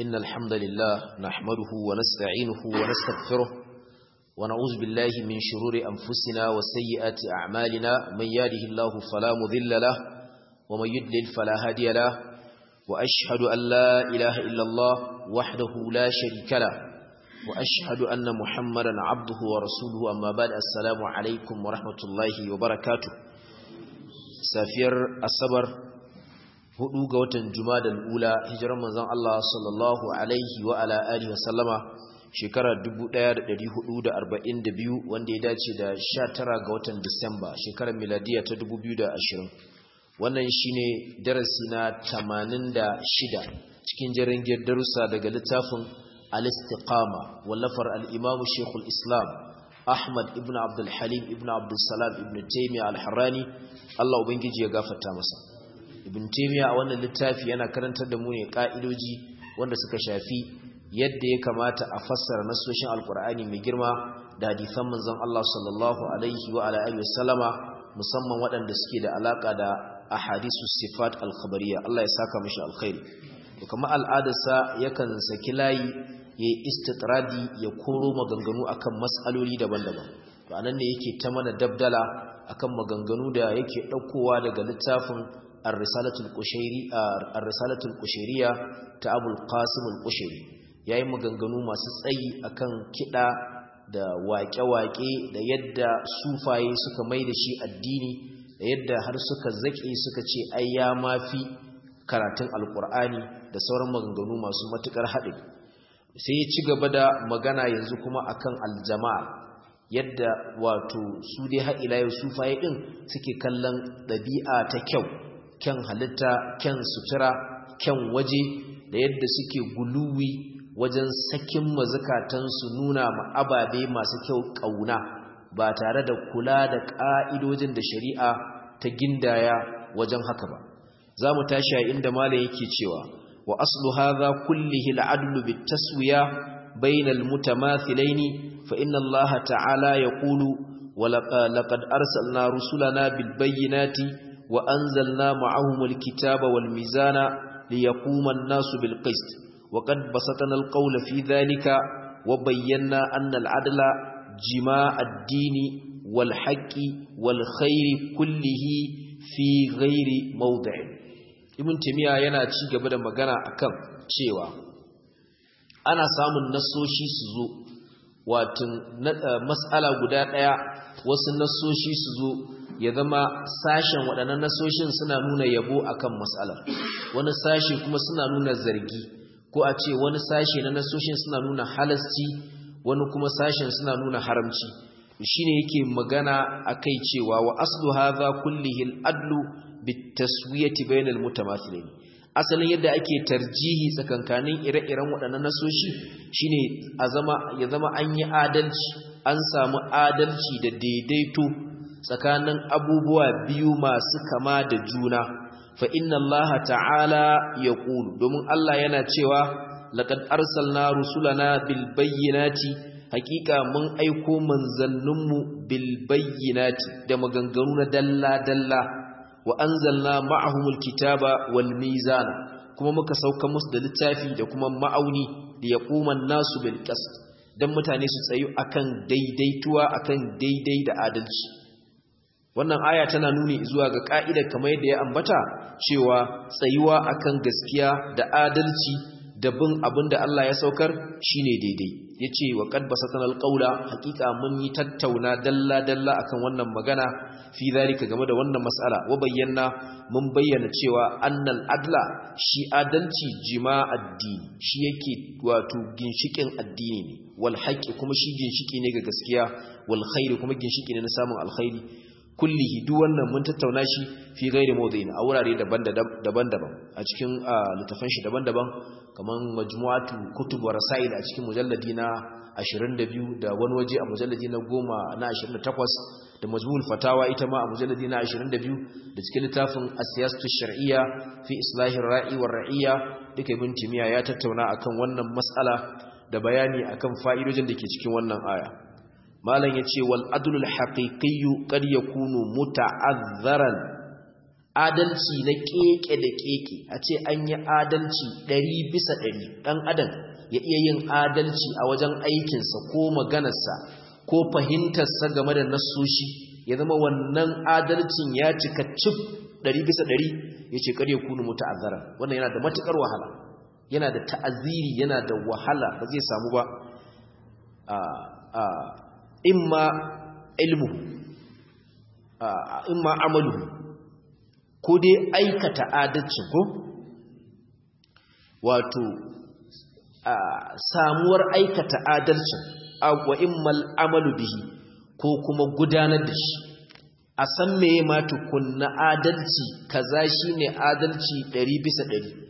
إن الحمد لله نحمده ونستعينه ونستغفره ونعوذ بالله من شرور أنفسنا وسيئات أعمالنا من ياده الله فلا مذل له ومن يدلل فلا هادي له وأشهد أن لا إله إلا الله وحده لا شريك له وأشهد أن محمدا عبده ورسوله أما بعد السلام عليكم ورحمة الله وبركاته سافير الصبر hudu ga watan Jumadal Ula hijirar manzon Allah sallallahu alaihi wa ala alihi wa sallama shekarar 1442 wanda ya dace da 19 ga watan Disamba shekarar miladiya ta 2020 wannan shine darasi na 86 cikin jaringiyar darussa daga littafin al-istiqama wallafar al-imam Sheikhul Islam Ahmad ibn Abdul Halim ibn Abdul Salam ibn Taymiyyah al-Harrani Allah ubangiji ya gafarta masa ibn taymiya a wannan littafi yana karantar da mu ne ka'idoji wanda suka shafi yadda ya kamata a fassara nasoshin alkur'ani mai girma da hadisan manzon Allah sallallahu alaihi wa ala alihi wasallama musamman waɗanda suke da alaka da ahadisu sifat al-khabariyya Allah ya saka mishi alkhairi to kuma al'adarsa yakan saki layi ya istitradi ya koro maganganu akan mas'aloli daban-daban to anan ne yake ta mana dabdala akan maganganu da yake ɗaukowa daga littafin الرسالة القشيري الرسالة القشيرية ta Abul Qasim al-Qushayri yayin maganganu masu tsayi akan kida da waƙe-waƙe da yadda sufaye suka mai da shi addini da yadda har suka zake suka ce ai ya mafi karatun alkur'ani da sauran maganganu masu matukar haɗin sai ya ci gaba da magana yanzu kuma akan aljama'a yadda wato su dai har ila yau sufaye din suke kallon ɗabi'a ta kyau kyan halitta kyan sutura kyan waje da yadda suke guluwi wajen sakin mazakatansu nuna ababe masu kyau ƙauna ba tare da kula da ƙa'idojin da shari'a ta gindaya wajen haka ba za mu tashi a inda mala yake cewa wa aslu hadha kullihi al'adlu bitaswiya bainal mutamathilaini fa inna allaha ta'ala yaqulu wa laqad arsalna rusulana bil bayyinati وأنزلنا معهم الكتاب والميزان ليقوم الناس بالقسط وقد بسطنا القول في ذلك وبينا أن العدل جماع الدين والحق والخير كله في غير موضع ابن تيمية yana ci gaba da magana akan cewa ana samun nasoshi su zo wato mas'ala guda daya wasu nasoshi su zo ya zama sashen waɗannan nasoshin suna nuna yabo akan matsalar wani sashe kuma suna nuna zargi ko a ce wani sashe na nasoshin suna nuna halasci wani kuma sashen suna nuna haramci shine yake magana akai cewa wa aslu hadha kullihi al-adlu bit-taswiyati bainal mutamathilain asalin yadda ake tarjihi tsakankanin ire-iren waɗannan nasoshi shine a zama ya zama an yi adalci an samu adalci da daidaito tsakanin abubuwa biyu masu kama da juna fa inna allaha ta'ala ya ƙulu domin Allah yana cewa laqad arsalna rusulana bil bayyinati haƙiƙa mun aiko manzanninmu bil bayyinati da maganganu na dalla dalla wa anzalna ma'ahumul kitaba wal mizana kuma muka sauka musu da littafi da kuma ma'auni da yaquman nasu bil qist dan mutane su tsayu akan daidaituwa akan daidai da adalci wannan aya tana nuni zuwa ga ka'idar kamar yadda ya ambata cewa tsayuwa akan gaskiya da adalci da bin abin da Allah ya saukar shine daidai yace wa qad basatana alqaula haqiqa mun yi tattauna dalla dalla akan wannan magana fi zalika game da wannan mas'ala wa bayyana mun bayyana cewa annal adla shi adalci jima addini shi yake wato ginshikin addini ne wal haqqi kuma shi ginshiki ne ga gaskiya wal khairi kuma ginshiki ne na samun alkhairi kullihi duk wannan mun tattauna shi fi gairi mawdu'in a wurare daban-daban a cikin littafan shi daban-daban kaman majmu'atu kutub wa rasail a cikin mujalladi na 22 da wani waje a mujalladi na 10 na 28 da majmu'ul fatawa ita ma a mujalladi na 22 da cikin littafin as-siyasatu shar'iyya fi islahir ra'i war ra'iyya duka ibn timiya ya tattauna akan wannan mas'ala da bayani akan fa'idojin da ke cikin wannan aya malam yace wal adlul haqiqiyyu qad yakunu muta'azzaran adalci na keke da keke a ce an yi adalci ɗari bisa ɗari ɗan adam ya iya yin adalci a wajen aikinsa ko maganarsa ko fahimtarsa game da nassoshi ya zama wannan adalcin ya cika cif ɗari bisa ɗari ya ce kare kunu mutu azara wannan yana da matuƙar wahala yana da ta'aziri yana da wahala ba zai samu ba imma ilmu imma amalu ko dai aikata adalcin ko wato samuwar aikata adalcin wa immal amalu bihi ko kuma gudanar da shi a san meye ma tukunna adalci kaza shine adalci 100 bisa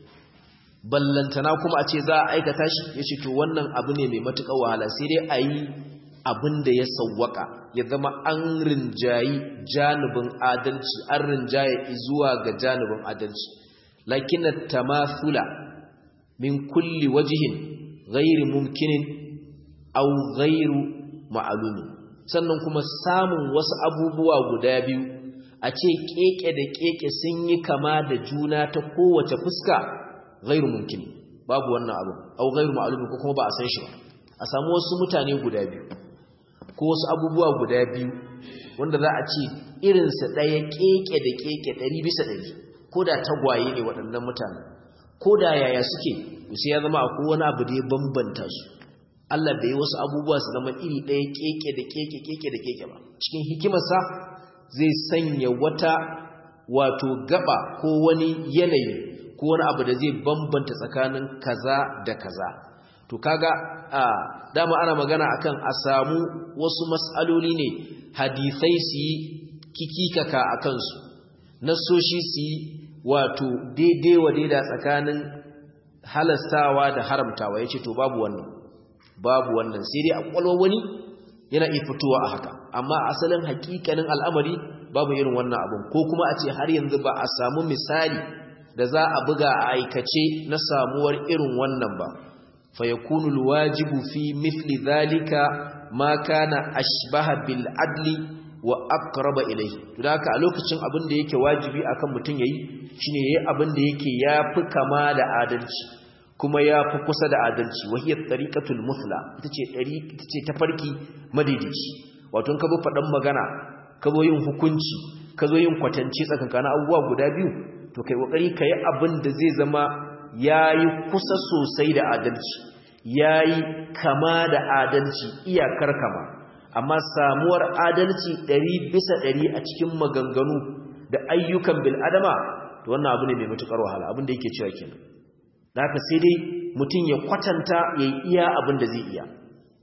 100 ballantana kuma a ce za a aikata shi yace to wannan abu ne mai matuƙar wahala sai dai a yi abin da ya sawwaka ya zama an rinjayi janibin adalci an rinjaye zuwa ga janibin adalci lakin tamathula min kulli wajihin ghairi mumkinin aw ghairu ma'lumin sannan kuma samun wasu abubuwa guda biyu a ce keke da keke sun yi kama da juna ta kowace fuska ghairu mumkin babu wannan abu aw ghairu ma'lumin ko kuma ba a san shi ba a samu wasu mutane guda biyu ko wasu abubuwa guda biyu wanda za a ce irinsa ɗaya keke da keke ɗari bisa ɗari ko da tagwaye ne waɗannan mutane ko da yaya suke sai ya zama akwai wani abu da ya bambanta su Allah bai wasu abubuwa su zama iri ɗaya keke da keke keke da keke ba cikin hikimarsa zai sanya wata wato gaba ko wani yanayi ko wani abu da zai bambanta tsakanin kaza da kaza to kaga a dama ana magana akan a samu wasu mas'aloli ne hadisai su yi kikikaka a kansu nasoshi su yi wato daidai wa daida tsakanin halastawa da haramtawa ya ce to babu wannan babu wannan sai dai a kwalwa wani yana iya fitowa a haka amma asalin hakikanin al'amari babu irin wannan abun ko kuma a ce har yanzu ba a samu misali da za a buga a aikace na samuwar irin wannan ba fa yakunu alwajibu fi mithli dhalika ma kana ashbaha bil adli wa aqraba ilayhi to haka a lokacin abin da yake wajibi akan mutun yayi shine yayi abin da yake yafi kama da adalci kuma yafi kusa da adalci wahiyat tariqatul musla ita ce dari ita ce tafarki madidici wato ka zo fadan magana ka zo yin hukunci ka zo yin kwatance tsakankanin abubuwa guda biyu to kai kokari kai abin da zai zama yayi kusa sosai da adalci yayi kama da adalci iyakar kama amma samuwar adalci ɗari bisa ɗari a cikin maganganu da ayyukan bil'adama to wannan abu ne mai matuƙar wahala abin da yake cewa kenan da haka sai dai mutum ya kwatanta ya yi iya abin da zai iya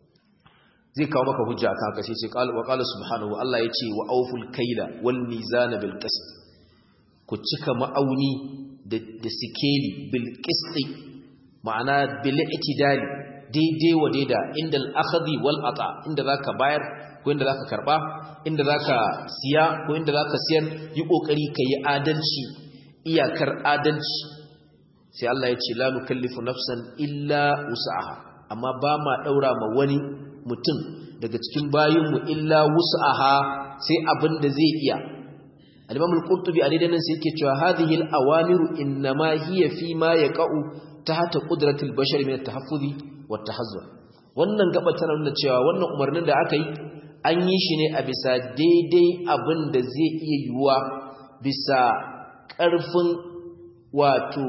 zai kawo maka hujja kan haka sai sai wa qala subhanahu Allah ya ce wa awful kaila wal mizana bil qist ku cika ma'auni da sikeli bil qisti ma'ana bil itidali daidai wa daida inda al'akhadi wal ata inda zaka bayar ko inda zaka karba inda zaka siya ko inda zaka siyar yi kokari kai adalci iyakar adalci sai Allah ya ce la nukallifu nafsan illa wus'aha amma ba ma daura ma wani mutum daga cikin bayinmu illa wus'aha sai abin da zai iya al-imam al-qurtubi a daidan sai yake cewa hadhihi al-awamiru innama hiya fi ma yaqa'u tahta qudratil bashar min at-tahaffuzi watahazzur wannan gaba tana nuna cewa wannan umarnin da aka yi an yi shi ne a bisa daidai abin da zai iya yiwuwa bisa ƙarfin wato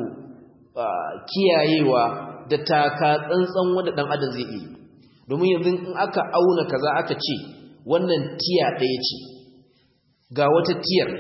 kiyayewa da taka tsantsan wanda ɗan adam zai iya domin yanzu in aka auna kaza aka ce wannan tiya ɗaya ce ga wata tiyar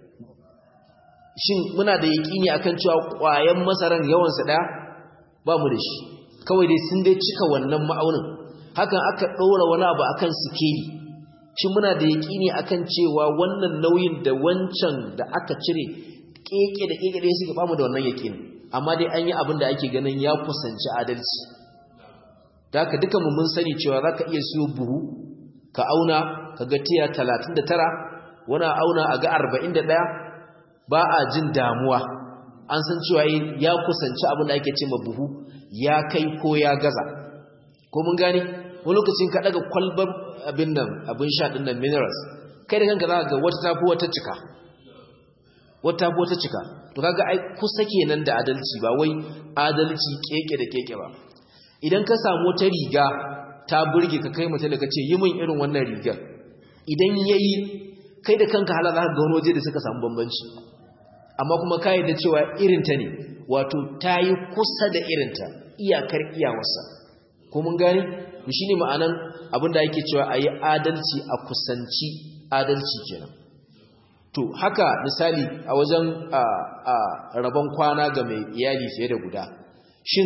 shin muna da yaƙini akan cewa ƙwayan masaran yawansa ɗaya ba mu da shi kawai dai sun dai cika wannan ma'aunin hakan aka ɗora wani abu akan sikeli shi muna da yaƙini akan cewa wannan nauyin da wancan da aka cire keke da keke da suke bamu da wannan yaƙini amma dai an yi abin da ake ganin ya kusanci adalci da haka duka mu mun sani cewa za ka iya siyo buhu ka auna ka ga tiya talatin da tara wani auna a ga arba'in da ɗaya ba a jin damuwa an san cewa ya kusanci abin da ake ce ma buhu ya kai ko ya gaza ko mun gane wani lokacin ka daga kwalbar abin nan abin sha din nan minerals kai da kanka za ga wata tafi wata cika wata ko ta cika to kaga ai kusa kenan da adalci ba wai adalci keke da keke ba idan ka samu wata riga ta burge ka kai mutum da ka ce yi min irin wannan rigar idan yayi kai da kanka hala za ka ga wani waje da suka samu bambanci amma kuma ka da cewa irinta ne wato ta yi kusa da irinta iyakar iyawarsa ko mun gani shi ne ma'anan abinda yake cewa a yi adalci a kusanci adalci kenan to haka misali a wajen rabon kwana ga mai iyali fiye da guda shin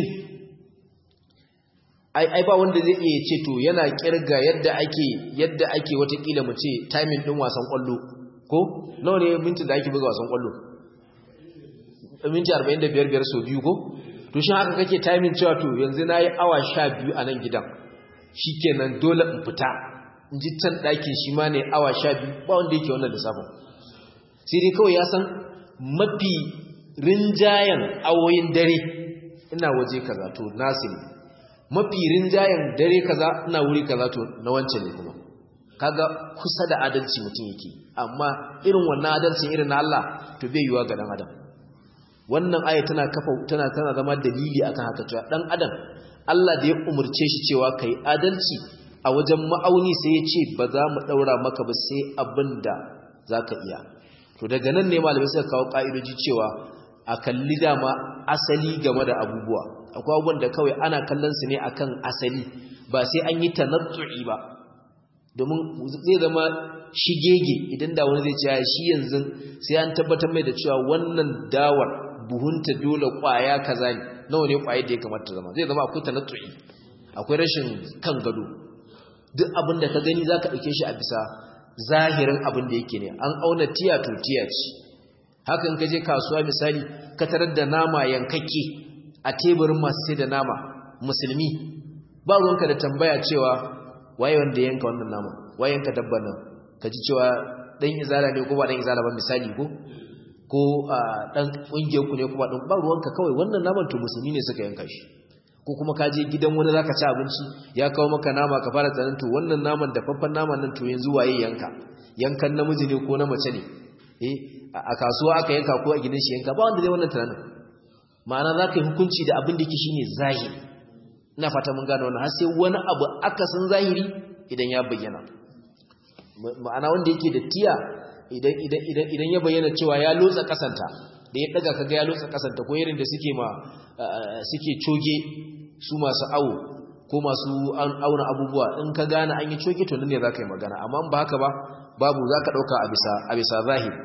ai ba wanda zai iya ce to yana kirga yadda ake yadda ake watakila mu ce timing din wasan kwallo ko nawa ne minti da ake buga wasan kwallo minti 45 biyar so biyu ko to shin haka kake timing cewa to yanzu nayi awa 12 a nan gidan shikenan dole in fita in ji can ɗakin shi ma ne awa 12 ba wanda yake wannan lissafin sai dai kawai ya san mafi rinjayen awoyin dare ina waje kaza to nasu ne mafi rinjayen dare kaza ina wuri kaza to na wancan ne kuma kaga kusa da adalci mutum yake amma irin wannan adalcin irin na Allah to bai yiwa ga dan adam wannan aya tana kafa tana tana zama dalili akan haka cewa dan adam Allah da ya umurce shi cewa kai adalci a wajen ma'auni sai ya ce ba za mu daura maka ba sai abinda zaka iya to daga nan ne malamai suka kawo ka'idoji cewa a kalli dama asali game da abubuwa akwai abubuwan da kawai ana kallon su ne akan asali ba sai an yi tanattu'i ba domin zai zama shigege idan da wani zai ce shi yanzu sai an tabbatar mai da cewa wannan dawar buhunta dole kwaya kaza ne nawa ne kwaye da ya kamata zama zai zama akwai tanattu'i akwai rashin kan gado duk abin da ka gani zaka dauke shi a bisa zahirin abin da yake ne an auna tiya to tiya ce hakan ka je kasuwa misali ka tarar da nama yankakke a teburin masu sai da nama musulmi ba ruwanka da tambaya cewa waye wanda yanka wannan nama waye yanka dabban nan ka ji cewa dan izala ne ko ba dan izala ba misali ko ko dan kungiyar ku ne kuma dan ba ruwanka kawai wannan naman to musulmi ne suka yanka shi ko kuma ka je gidan wani zaka ci abinci ya kawo maka nama ka fara tsanin to wannan naman da faffan naman nan to yanzu waye yanka yankan namiji ne ko na mace ne eh a kasuwa aka yanka ko a gidan shi yanka ba wanda zai wannan tunanin ma'ana za ka yi hukunci da abin da ke shi ne zahiri ina fata mun gane wannan har sai wani abu aka san zahiri idan ya bayyana ma'ana wanda yake da tiya idan ya bayyana cewa ya lotsa kasanta da ya daga kaga ya lotsa kasanta ko irin da suke ma suke coge su masu awo ko masu auna abubuwa in ka gane an yi coge to nan ne za ka yi magana amma ba haka ba babu za ka ɗauka a bisa zahiri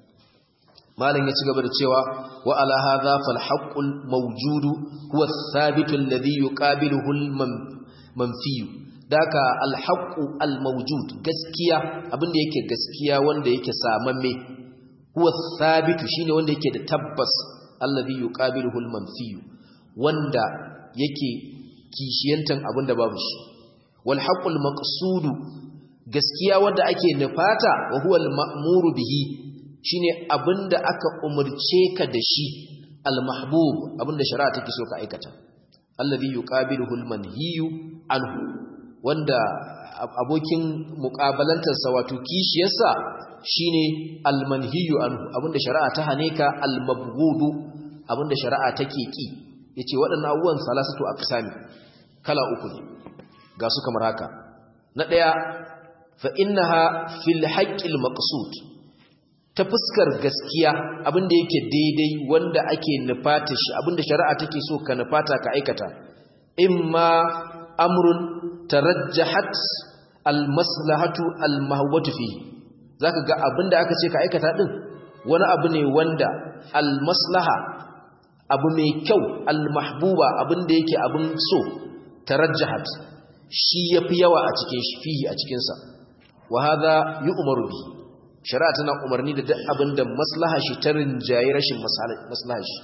malam ya ci gaba da cewa wa ala hadha fal haqqul mawjud huwa thabit alladhi yuqabiluhu al manfi daka al haqqu al mawjud gaskiya abinda yake gaskiya wanda yake samamme huwa thabit shine wanda yake da tabbas alladhi yuqabiluhu al manfi wanda yake kishiyantan abinda babu shi wal haqqul maqsud gaskiya wanda ake nufata wa huwa al ma'muru bihi shine abinda aka umurce ka da shi al-mahbub abinda shari'a take so ka aikata alladhi yuqabiluhu al-manhiyu anhu wanda abokin muqabalantar sa wato kishiyarsa shine al-manhiyu anhu abinda shari'a ta hane ka al-mabghudu abinda shari'a take ki yace waɗannan abubuwan salasatu aqsami kala uku ne ga su kamar haka na daya fa innaha fil haqqil maqsud ta fuskar gaskiya abinda yake daidai wanda ake nufata shi abinda shari'a take so ka nufata ka aikata imma amrun tarajjahat almaslahatu almahwatu fi zaka ga abinda aka ce ka aikata din wani abu ne wanda almaslaha abu mai kyau almahbuba abinda yake abin so tarajjahat shi yafi yawa a cikin shi fihi a cikin sa wa hadha yu'maru bihi shari'a tana umarni da duk abin da maslaha shi ta rinjaye rashin maslaha shi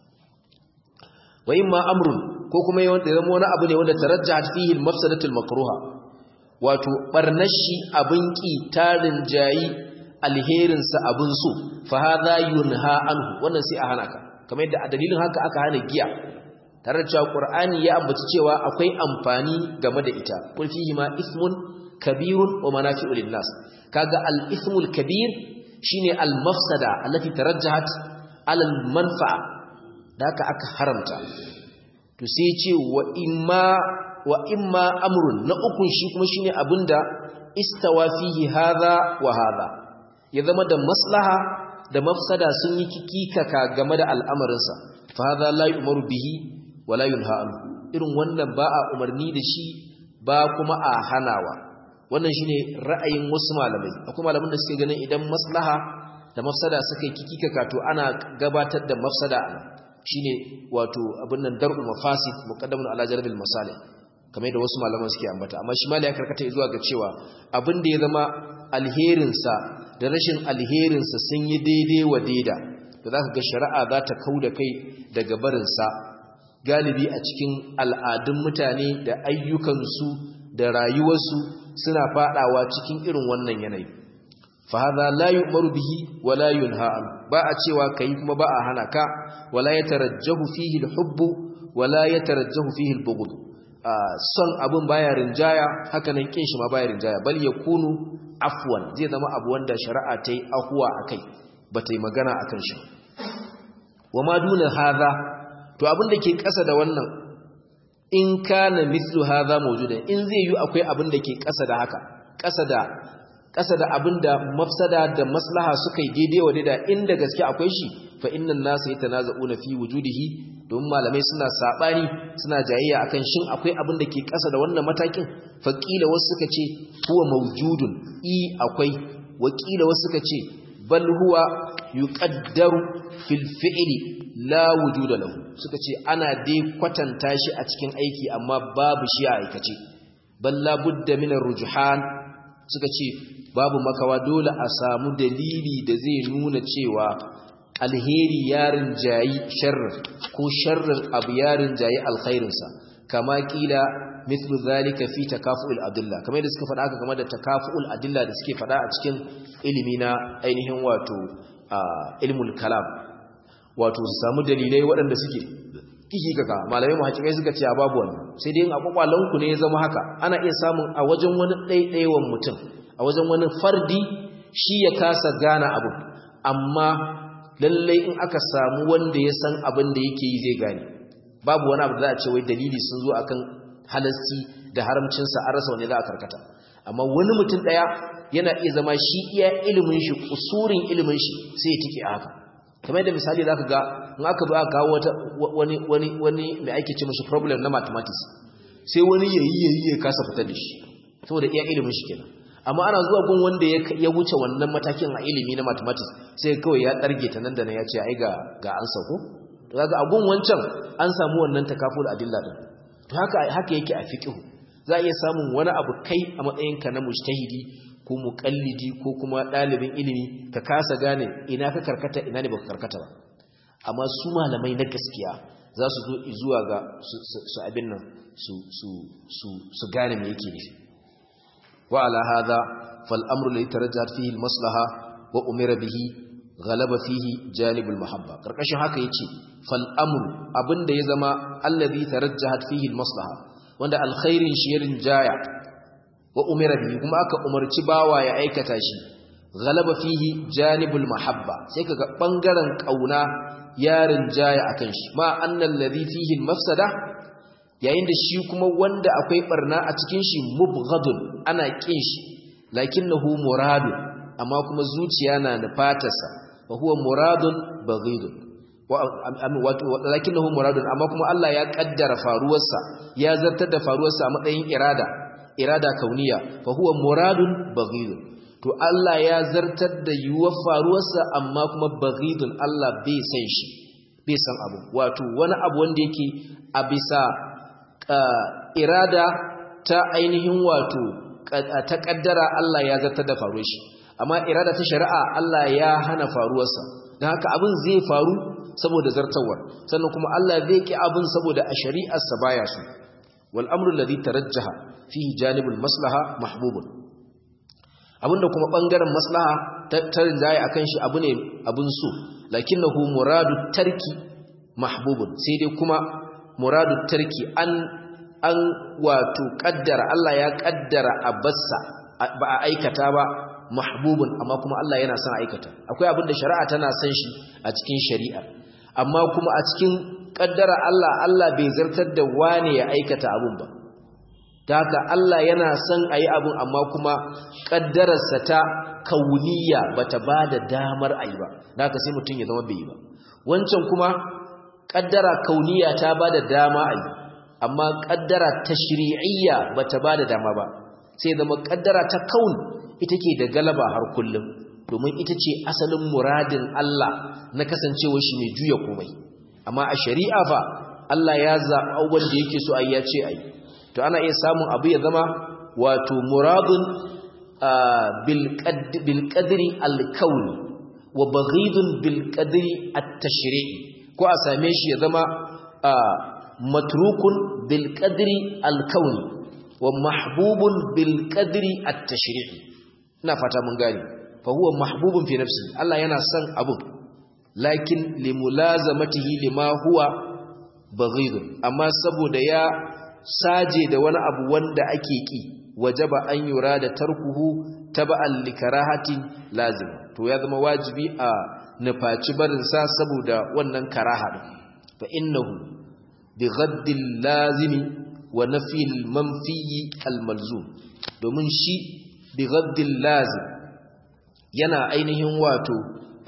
wa imma amrun ko kuma yawan da zama wani abu ne wanda tarajjahat fihi al-mafsadatul makruha wato barnar shi abin ki ta rinjayi alherin sa abin so fa hadha yunha anhu wannan sai a hana ka kamar yadda a dalilin haka aka hana giya tare da cewa qur'ani ya ambaci cewa akwai amfani game da ita kul fihi ma ismun kabirun wa manafi'u lin-nas kaga al-ithmul kabir shine al-mafsada allati tarajjahat ala al-manfa'a da haka aka haramta to sai ce wa imma wa imma amrun na ukun shi kuma shine abinda istawa fihi hadha wa hadha ya zama da maslaha da mafsada sun yi kikikaka game da al'amarinsa fa hadha la yu'maru bihi wa la yunha anhu irin wannan ba a umarni da shi ba kuma a hanawa wannan shine ra'ayin wasu malamai akwai malaman da suke ganin idan maslaha da mafsada suka yi kikikaka to ana gabatar da mafsada shine wato abin nan dar'u mafasid muqaddamun ala jalbil masalih kamar da wasu malaman suke ambata amma shi malai ya karkata zuwa ga cewa abin da ya zama alherinsa da rashin alherinsa sun yi daidai wa daida da zaka ga shari'a za ta kauda kai daga barinsa galibi a cikin al'adun mutane da ayyukansu da rayuwarsu suna fadawa cikin irin wannan yanayi fa hadha la yu'maru bihi wa la yunha an ba a cewa kai kuma ba a hana ka wala yatarajjahu fihi al-hubb wala yatarajjahu fihi al-bughd son abun baya rinjaya haka nan kin shi ma baya rinjaya bal yakunu afwan zai zama abu wanda shari'a ta yi ahuwa akai bata yi magana akan shi wa ma duna hadha to abin da ke ƙasa da wannan in kana mithlu hadha mawjudan in zai yi akwai abin da ke ƙasa da haka ƙasa da ƙasa da abin da mafsada da maslaha suka yi daidai wa daida inda gaske akwai shi fa innan nasu yatanaza'una fi wujudihi domin malamai suna sabani suna jayayya akan shin akwai abin da ke ƙasa da wannan matakin fa kila wasu suka ce huwa mawjudun i akwai wa kila wasu suka ce bal huwa yuqaddaru fil fi'li la wujuda lahu suka ce ana dai kwatanta shi a cikin aiki amma babu shi a aikace bal la budda min ar-rujhan suka ce babu makawa dole a samu dalili da zai nuna cewa alheri yarin jayi sharrin ko sharrin abu yarin jayi alkhairinsa kama kila mithlu zalika fi takafu'ul adilla kamar da suka faɗa haka game da takafu'ul adilla da suke faɗa a cikin ilimi na ainihin wato ilmul kalam wato su samu dalilai waɗanda suke kikikaka malamai mahakikai suka ce babu wani sai dai a kwakwalanku ne ya zama haka ana iya samun a wajen wani ɗaiɗaiwan mutum a wajen wani fardi shi ya kasa gane abu amma lallai in aka samu wanda ya san abin da yake yi zai gane babu wani abu da za a ce wai dalili sun zo akan halasci da haramcinsa an rasa wani za a karkata amma wani mutum ɗaya yana iya zama shi iya ilimin shi kusurin ilimin shi sai ya tike a haka kamar da misali za ka ga in aka ba kawo wani wani wani mai ake ce mashi problem na mathematics sai wani yayi yayi ya kasa fitar da shi saboda iya ilimin shi kenan amma ana zuwa gun wanda ya wuce wannan matakin a ilimi na mathematics sai kawai ya darge ta nan da nan ya ce ai ga ga an sauko to kaga a gun wancan an samu wannan takaful adilla din to haka haka yake a fiqh za a iya samun wani abu kai a matsayinka na mujtahidi ko muƙallidi ko kuma ɗalibin ilimi ka kasa gane ina ka karkata ina ne baka karkata ba amma su malamai na gaskiya za su zo zuwa ga su abin nan su gane me yake nufi wa ala hadha fal amru li tarajjahat fihi al maslaha wa umira bihi ghalaba fihi janib al mahabba karkashin haka yace fal amru abinda ya zama allazi tarajjahat fihi al maslaha wanda alkhairin shi ya rinjaya wa umira bihi kuma aka umarci bawa ya aikata shi ghalaba fihi janibul mahabba sai kaga bangaren kauna yarin jaya akan shi ma annal ladhi fihi mafsada yayin da shi kuma wanda akwai barna a cikin shi mubghadun ana kin shi lakinnahu muradu amma kuma zuciya na da fatarsa fa huwa muradun baghidun lakinnahu muradun amma kuma Allah ya kaddara faruwarsa ya zartar da faruwarsa a matsayin irada irada kauniya fa huwa muradun baghidun to Allah ya zartar da yuwar faruwarsa amma kuma baghidun Allah bai san shi bai san abu wato wani abu wanda yake a bisa irada ta ainihin wato ta kaddara Allah ya zartar da faruwar shi amma irada ta shari'a Allah ya hana faruwarsa dan haka abin zai faru saboda zartawar sannan kuma Allah zai ki abin saboda a shari'arsa baya so wal amru alladhi tarajjaha fihi janibul maslaha mahbubun abinda kuma bangaren maslaha tattarin zai akan shi abu ne abun so lakinnahu muradu tarki mahbubun sai dai kuma muradu tarki an an wato kaddara Allah ya kaddara abassa ba a aikata ba mahbubun amma kuma Allah yana son aikata akwai abin da shari'a tana son shi a cikin shari'a amma kuma a cikin kaddara Allah Allah bai zartar da wane ya aikata abun ba ta haka Allah yana son a yi abun amma kuma kaddararsa ta kauniya bata ba da damar a yi ba da haka sai mutum ya zama bai yi ba wancan kuma kaddara kauniya ta ba da dama a yi amma kaddara tashri'iyya bata ba da dama ba sai zama kaddara ta kaun ita ke da galaba har kullum domin ita ce asalin muradin Allah na kasancewa shi mai juya komai amma a shari'a fa Allah ya zaɓa wanda yake so ayi ya ce ayi to ana iya samun abu ya zama wato muradun bil qadri al kauni wa baghidun bil qadri at tashri'i ko a same shi ya zama matrukun bil qadri al kauni wa mahbubun bil qadri at tashri'i ina fata mun gane fa huwa mahbubun fi nafsi Allah yana son abu lakin limulazamatihi lima huwa baghidun amma saboda ya saje da wani abu wanda ake ki wajaba an yura da tarkuhu taba'an likarahatin lazim to ya zama wajibi a nufaci barin sa saboda wannan karaha din fa innahu bi ghaddil lazimi wa nafil manfiyi al malzum domin shi bi ghaddil lazim yana ainihin wato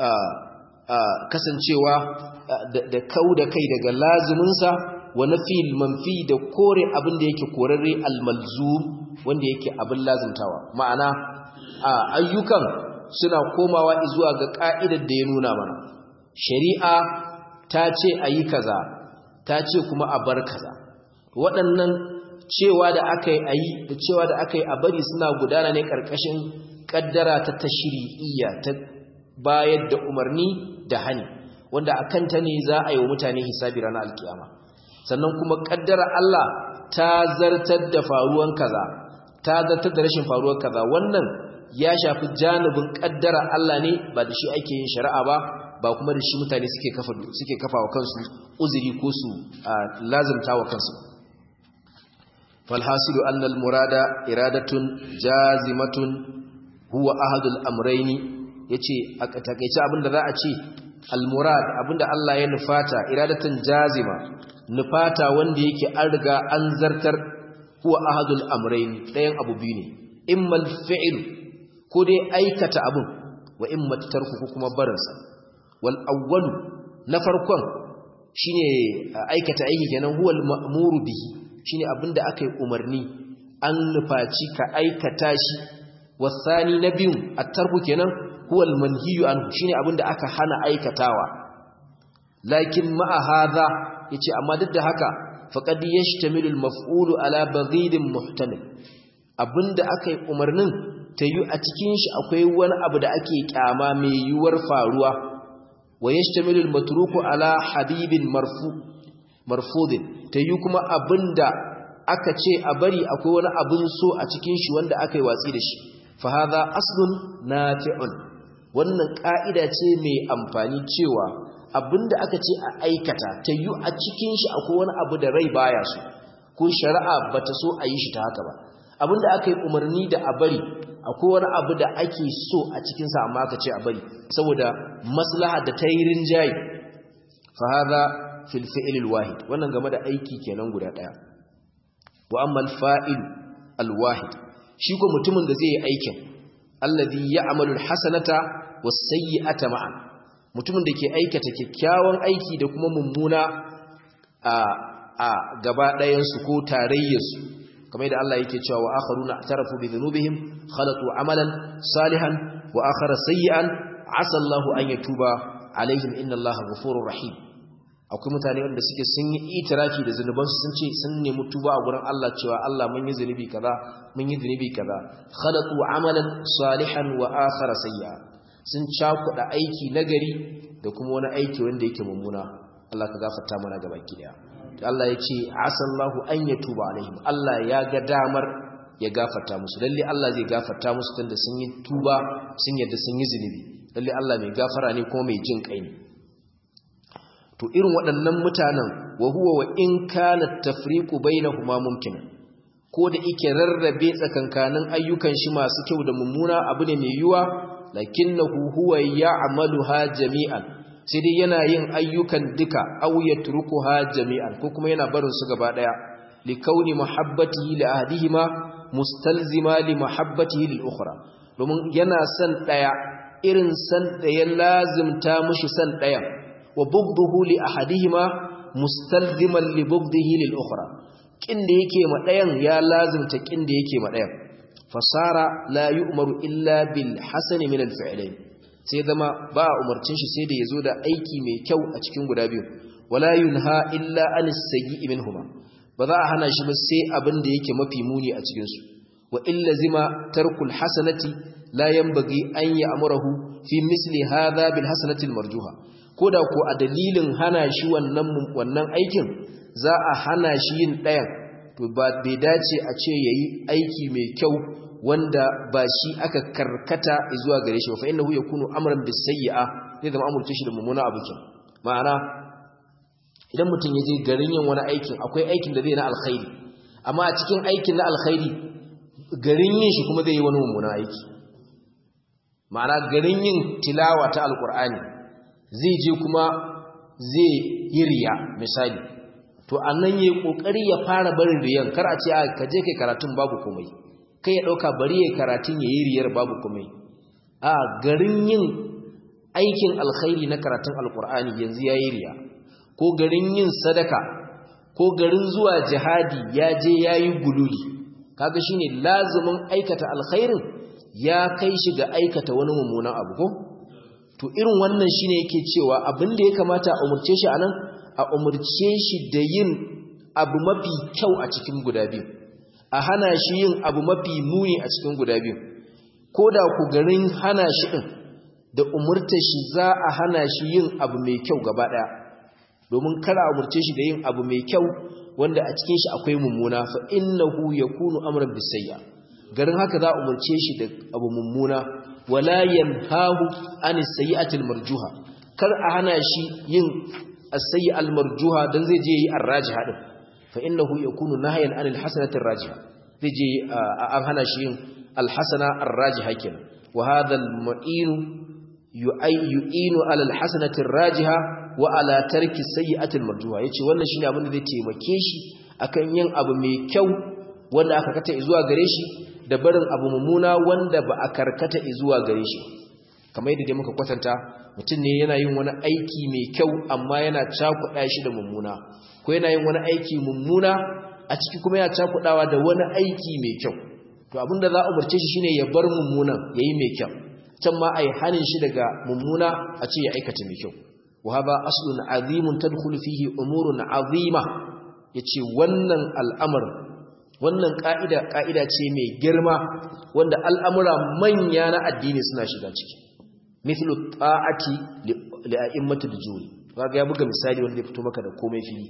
kasancewa da kau da kai daga laziminsa wa nafil manfi da kore abin da yake korarre almalzum wanda yake abin lazimtawa ma'ana ayyukan suna komawa zuwa ga ka'idar da ya nuna mana shari'a ta ce a yi kaza ta ce kuma a bar kaza waɗannan cewa da aka yi a yi da cewa da aka yi a bari suna gudana ne ƙarƙashin ƙaddara ta tashri'iyya ta bayar da umarni da hani wanda a kanta ne za a yi wa mutane hisabi ranar alkiyama sannan kuma kaddara Allah ta zartar da faruwan kaza ta zartar da rashin faruwar kaza wannan ya shafi janibin kaddara Allah ne ba da shi ake yin shari'a ba ba kuma da shi mutane suke kafa suke kafa wa kansu uzuri ko su lazimta wa kansu falhasilu anna al-murada iradatun jazimatun huwa ahadul amrayni yace a takeice abinda za a ce al-murad abinda Allah ya nufata iradatan jazima nufata wanda yake an riga an zartar huwa ahadul amrayn dayan abu biyu ne immal fi'l ko dai aikata abun wa imma tarku ko kuma barinsa wal awwal na farkon shine aikata aiki kenan huwa al-ma'muru bihi shine abinda aka yi umarni an nufaci ka aikata shi wasani na biyu at-tarku kenan huwa al-manhiyu anhu shine abinda aka hana aikatawa lakin ma'a hadha yace amma duk da haka faqad yashtamilu al-maf'ulu ala baghidin muhtamil abinda aka yi umarnin tayu a cikin shi akwai wani abu da ake kyama mai yuwar faruwa wa yashtamilu al-matruku ala habibin marfu marfudin tayu kuma abinda aka ce a bari akwai wani abin so a cikin shi wanda aka yi watsi da shi fa hadha aslun nafi'un wannan ka'ida ce mai amfani cewa abinda aka ce a aikata ta yi a cikin shi akwai wani abu da rai baya so ko shari'a bata so a yi shi ta haka ba abinda aka yi umarni da a bari akwai wani abu da ake so a cikin sa amma aka ce a bari saboda maslaha da ta yi rinjaye fa hadha fil fi'l al wahid wannan game da aiki kenan guda daya wa amma al fa'il al wahid shi ko mutumin da zai yi aikin alladhi ya'malu al hasanata was sayyi'ata ma'an mutumin da ke aikata kyakkyawan aiki da kuma mummuna a a gaba ɗayansu ko tarayyarsu kamar yadda Allah yake cewa wa akharuna tarafu bi dhunubihim khalatu amalan salihan wa akhara sayyi'an asa Allahu an yatuba alaihim inna Allaha ghafurur rahim akwai mutane wanda suke sun yi itirafi da zunubansu sun ce sun nemi tuba a gurin Allah cewa Allah mun yi zunubi kaza mun yi zunubi kaza khalatu amalan salihan wa akhara sayyi'a sun cakuɗa aiki nagari da kuma wani aiki wanda yake mummuna Allah ka gafarta mana gaba ki daya Allah ya ce asallahu an yatuba alaihim Allah ya ga damar ya gafarta musu lalle Allah zai gafarta musu tunda sun yi tuba sun yadda sun yi zunubi lalle Allah mai gafara ne kuma mai jin kai ne to irin waɗannan mutanen wa huwa wa in kana tafriqu bainahuma mumkin ko da yake rarrabe tsakankanin ayyukan shi masu kyau da mummuna abu ne mai yiwa lakinnahu huwa ya'maluha jami'an sai dai yana yin ayyukan duka aw yatrukuha jami'an ko kuma yana barin su gaba daya likauni mahabbatihi li ahdihima mustalzima li mahabbatihi lil ukhra domin yana san daya irin san da ya lazimta mushi san daya wa bughduhu li ahadihima mustalziman li bughdihi lil ukhra kin da yake ma dayan ya lazimta kin da yake ma dayan fasara la yu'maru illa bil hasani min al fi'lain sai zama ba a umarcin shi sai da yazo da aiki mai kyau a cikin guda biyu wala yunha illa anis sayyi minhuma ba za a hana shi ba sai abin da yake mafi muni a cikin su wa illa zima tarkul hasanati la yanbaghi an ya'murahu fi misli hadha bil hasanati al marjuha koda ko a dalilin hana shi wannan wannan aikin za a hana shi yin ɗayan to ba bai dace a ce yayi aiki mai kyau wanda ba shi aka karkata zuwa gare shi ba fa innahu yakunu amran bis sayyi'a zai zama amurce shi da mummuna abu kin ma'ana idan mutum ya je garin yin wani aikin akwai aikin da zai na alkhairi amma a cikin aikin na alkhairi garin yin shi kuma zai yi wani mummuna aiki ma'ana garin yin tilawa ta alkur'ani zai je kuma zai yi riya misali to annan yayi kokari ya fara barin riyan kar a ce a ka je kai karatun babu komai kai ya dauka bari yayi karatun yayi riyar babu komai a garin yin aikin alkhairi na karatun alkur'ani yanzu yayi riya ko garin yin sadaka ko garin zuwa jihadi ya je yayi gululi kaga shine lazumin aikata alkhairin ya kai shi ga aikata wani mummunan abu ko to irin wannan shine yake cewa abin da ya kamata a umurce shi anan a umurce shi da yin abu mafi kyau a cikin guda biyu a hana shi yin abu mafi muni a cikin guda biyu ko da ku garin hana shi din da umurta shi za a hana shi yin abu mai kyau gaba daya domin kar a umurce shi da yin abu mai kyau wanda a cikin shi akwai mummuna fa innahu yakunu amran bisayya garin haka za a umurce shi da abu mummuna wala yanhahu an sayyi'atil marjuha kar a hana shi yin as-sayyi'al marjuha dan zai je yi ar-rajiha din fa innahu yakunu nahyan anil hasanatir rajiha zai je an hana shi yin al-hasana ar-rajiha kenan wa hadha al-mu'inu yu'inu ala al-hasanatir rajiha wa ala tarki sayyi'atil marjuha yace wannan shine abin da zai taimake shi akan yin abu mai kyau wanda aka kata zuwa gare shi da barin abu mummuna wanda ba a karkata zuwa gare shi kamar yadda dai muka kwatanta mutum ne yana yin wani aiki mai kyau amma yana cakuɗa shi da mummuna ko yana yin wani aiki mummuna a ciki kuma yana cakuɗawa da wani aiki mai kyau to abin da za a umarce shi shine ya bar mummunan ya yi mai kyau can ma a yi hanin shi daga mummuna a ce ya aikata mai kyau wa haba aslun azimun tadkhulu fihi umurun azima yace wannan al'amarin wannan ka'ida ka'ida ce mai girma wanda al'amura manya na addini suna shiga ciki mithlu ta'ati li a'immatil juri kaga ya buga misali wanda ya fito maka da komai fili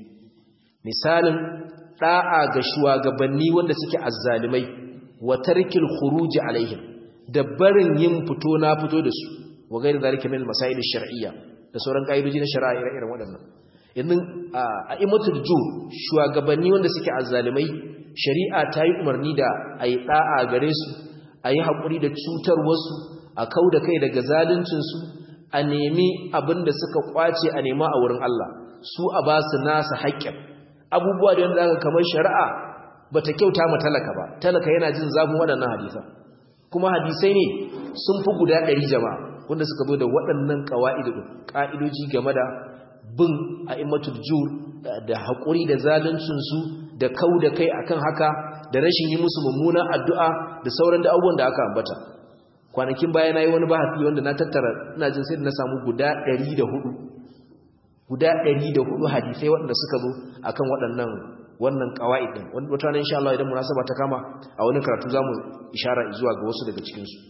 misalin da'a ga shugabanni wanda suke azzalimai wa tarkil khuruj alaihim da barin yin fito na fito da su wa gairi zalika min masail shar'iyya da sauran kaidoji na shari'a irin waɗannan yanzu a'immatul jur shugabanni wanda suke azzalimai shari'a ta yi umarni da a yi ɗa'a gare su a yi haƙuri da cutar wasu a kau da kai daga zaluncinsu a nemi abin da suka ƙwace a nema a wurin Allah su a ba su nasa haƙƙin abubuwa da yadda aka kamar shari'a ba ta kyauta ma talaka ba talaka yana jin zafin waɗannan hadisa kuma hadisai ne sun fi guda ɗari jama'a wanda suka zo da waɗannan ƙa'idoji game da bin a'immatul jur da haƙuri da zaluncinsu da kau da kai akan haka da rashin yi musu mummunan addu'a da sauran da abubuwan da aka ambata kwanakin baya na yi wani bahasi wanda na tattara ina jin sai da na samu guda 104 guda 104 hadisai waɗanda suka zo akan waɗannan wannan qawaid din wata ranar insha Allah idan munasaba ta kama a wani karatu zamu ishara zuwa ga wasu daga cikin su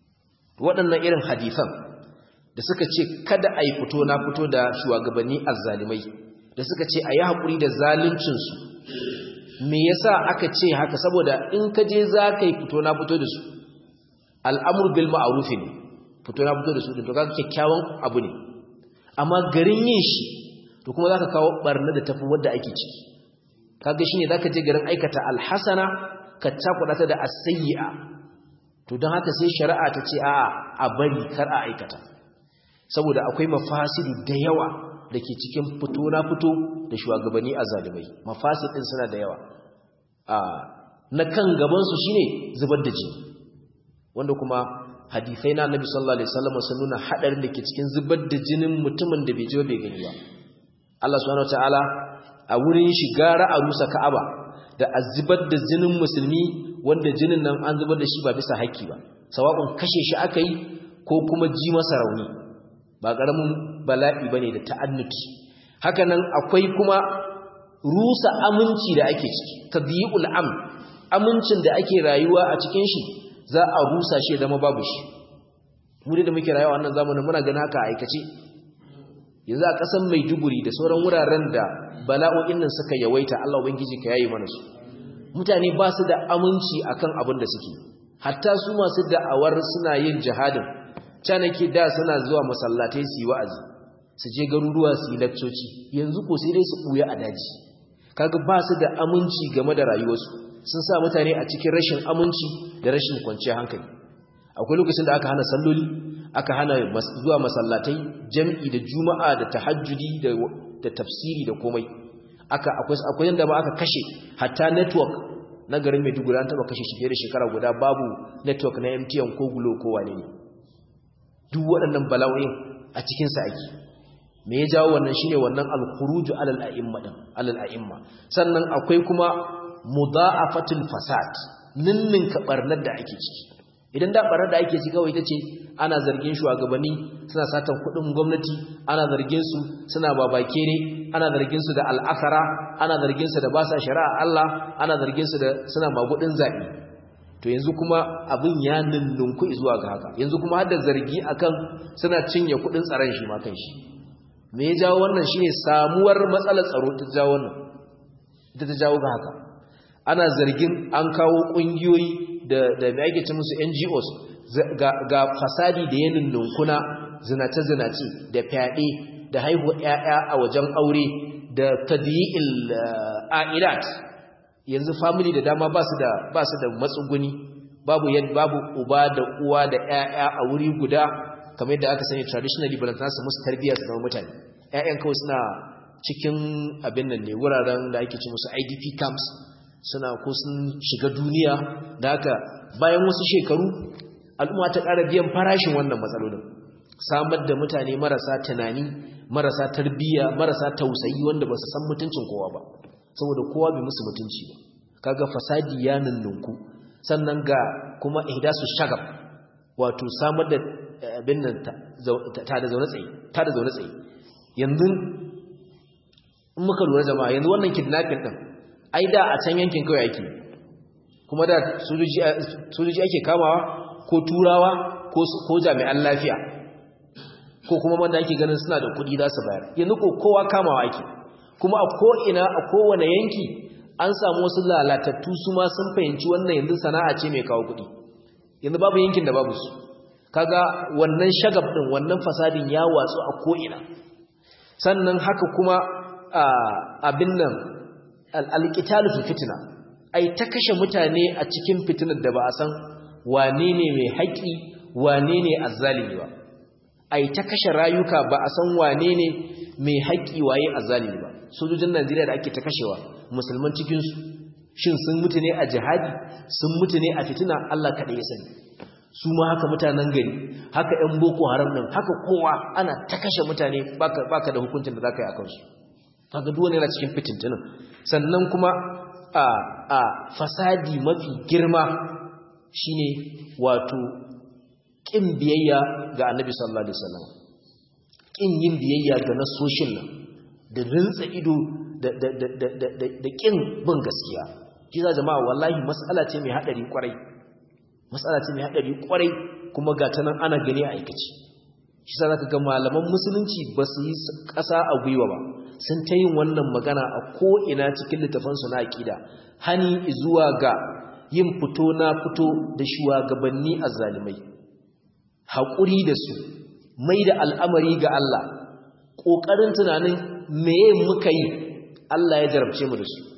waɗannan irin hadisan da suka ce kada a yi fito na fito da shugabanni azzalimai da suka ce a yi haƙuri da zaluncinsu me yasa aka ce haka saboda in ka je za ka yi fito na fito da su al'amur bil ma'arufi ne fito na fito da su to kaga kyakkyawan abu ne amma garin yin shi to kuma za ka kawo barna da tafi wadda ake ciki kaga shine za ka je garin aikata alhasana ka cakuɗa ta da as-sayyi'a to don haka sai shari'a ta ce a a bari kar a aikata saboda akwai mafasidu da yawa da ke cikin fito na fito da shugabanni a zalimai mafasid din suna da yawa na kan gabansu shine zubar da jini wanda kuma hadisai na annabi sallallahu alaihi wasallam sun nuna hadarin da ke cikin zubar da jinin mutumin da bai ji bai gani ba Allah subhanahu wataala a wurin shiga ra'arusa Ka'aba da azubar da jinin musulmi wanda jinin nan an zubar da shi ba bisa haƙƙi ba sawa'un kashe shi aka yi ko kuma ji masa rauni ba ƙaramin bala'i bane da ta'annuti haka nan akwai kuma rusa aminci da ake ciki tadyi'ul am amincin da ake rayuwa a cikin shi za a rusa shi zama babu shi mu da muke rayuwa wannan zamanin muna ganin haka aikace yanzu a ƙasar Maiduguri da sauran wuraren da bala'o'in nan suka yawaita Allah ubangiji ka yayi mana su mutane ba su da aminci akan abin da suke hatta su masu da'awar suna yin jihadin canake da suna zuwa masallatai su yi wa'azi su je garuruwa su yi lakcoci yanzu ko sai dai su buya a daji kaga ba su da aminci game da rayuwarsu sun sa mutane a cikin rashin aminci da rashin kwanciyar hankali akwai lokacin da aka hana salloli aka hana zuwa masallatai jam'i da juma'a da tahajjudi da tafsiri da komai aka akwai akwai yanda ba aka kashe hatta network na garin Maiduguri an taba kashe shi fiye da shekara guda babu network na MTN ko Glo ko wane ne duk waɗannan bala'o'in a cikin sa ake me ya jawo wannan shine wannan al-khuruju alal a'imma din alal a'imma sannan akwai kuma mudha'afatul fasad ninnin kabarnar da ake ciki idan da barar da ake ciki kawai ita ce ana zargin shugabanni suna satan kuɗin gwamnati ana zargin su suna babakere ana zargin su da al'akara ana zargin su da ba sa shari'a Allah ana zargin su da suna magudin zabi to yanzu kuma abin ya ninnunku zuwa ga haka yanzu kuma har da zargi akan suna cinye kuɗin tsaron shi ma kan shi me ya jawo wannan shine samuwar matsalar tsaro ta jawo wannan ita ta jawo ga haka ana zargin an kawo kungiyoyi da da me ake ce musu NGOs ga, ga fasadi da yanin nunkuna zinace zinace da fyaɗe da haihuwa ƴaƴa a wajen aure da tadyi'il a'ilat yanzu family da dama ba su da ba su da matsuguni babu yad babu uba da uwa da ƴaƴa a wuri guda kamar yadda aka sani traditionally balantana su musu tarbiyya su zama mutane ƴaƴan kawai suna cikin abin nan ne wuraren da ake ce musu IDP camps suna ko sun shiga duniya da haka bayan wasu shekaru al'umma ta ƙara biyan farashin wannan matsalolin samar da mutane marasa tunani marasa tarbiyya marasa tausayi wanda ba su san mutuncin kowa ba saboda kowa bai musu mutunci ba kaga fasadi ya nunnunku sannan ga kuma ihdasu shagab wato samar da abin nan ta da zaune tsaye ta da zaune tsaye yanzu in muka lura jama'a yanzu wannan kidnapping din ai da a can yankin kawai ake kuma da sojoji ake kamawa ko turawa ko jami'an lafiya ko kuma wanda ake ganin suna da kudi za su bayar yanzu ko kowa kamawa ake kuma a ko'ina a kowane yanki an samu wasu lalatattu su ma sun fahimci wannan yanzu sana'a ce mai kawo kudi yanzu babu yankin da babu su kaga wannan shagab din wannan fasadin ya watsu a ko'ina sannan haka kuma abin nan alƙitalu fi fitina ai ta kashe mutane a cikin fitinar da ba a san wane ne mai haƙi wane ne azzalimi ba ai ta kashe rayuka ba a san wane ne mai haƙi waye azzalimi ba sojojin Najeriya da ake ta kashewa musulman cikin su shin sun mutu ne a jihadi sun mutu ne a fitina Allah kaɗai ya sani su ma haka mutanen gari haka ƴan boko haram nan haka kowa ana ta kashe mutane baka baka da hukuncin da zaka yi akan su kaga duk wani yana cikin fitintunan sannan kuma a a fasadi mafi girma shine wato kin biyayya ga Annabi sallallahu alaihi wasallam kin yin biyayya ga nasoshin nan da rinsa ido da da da da da, da kin bin gaskiya kiza jama'a wallahi mas'ala ce mai hadari kwarai mas'ala ce mai hadari kwarai kuma ga ta nan ana gani a aikace shi sa zaka ga malaman musulunci ba su yi ƙasa a gwiwa ba sun ta yin wannan magana a ko'ina cikin littafansu na aƙida hani zuwa ga yin fito na fito da shugabanni a zalimai haƙuri da su mai da al'amari ga Allah ƙoƙarin tunanin meye muka yi Allah ya jarabce mu da su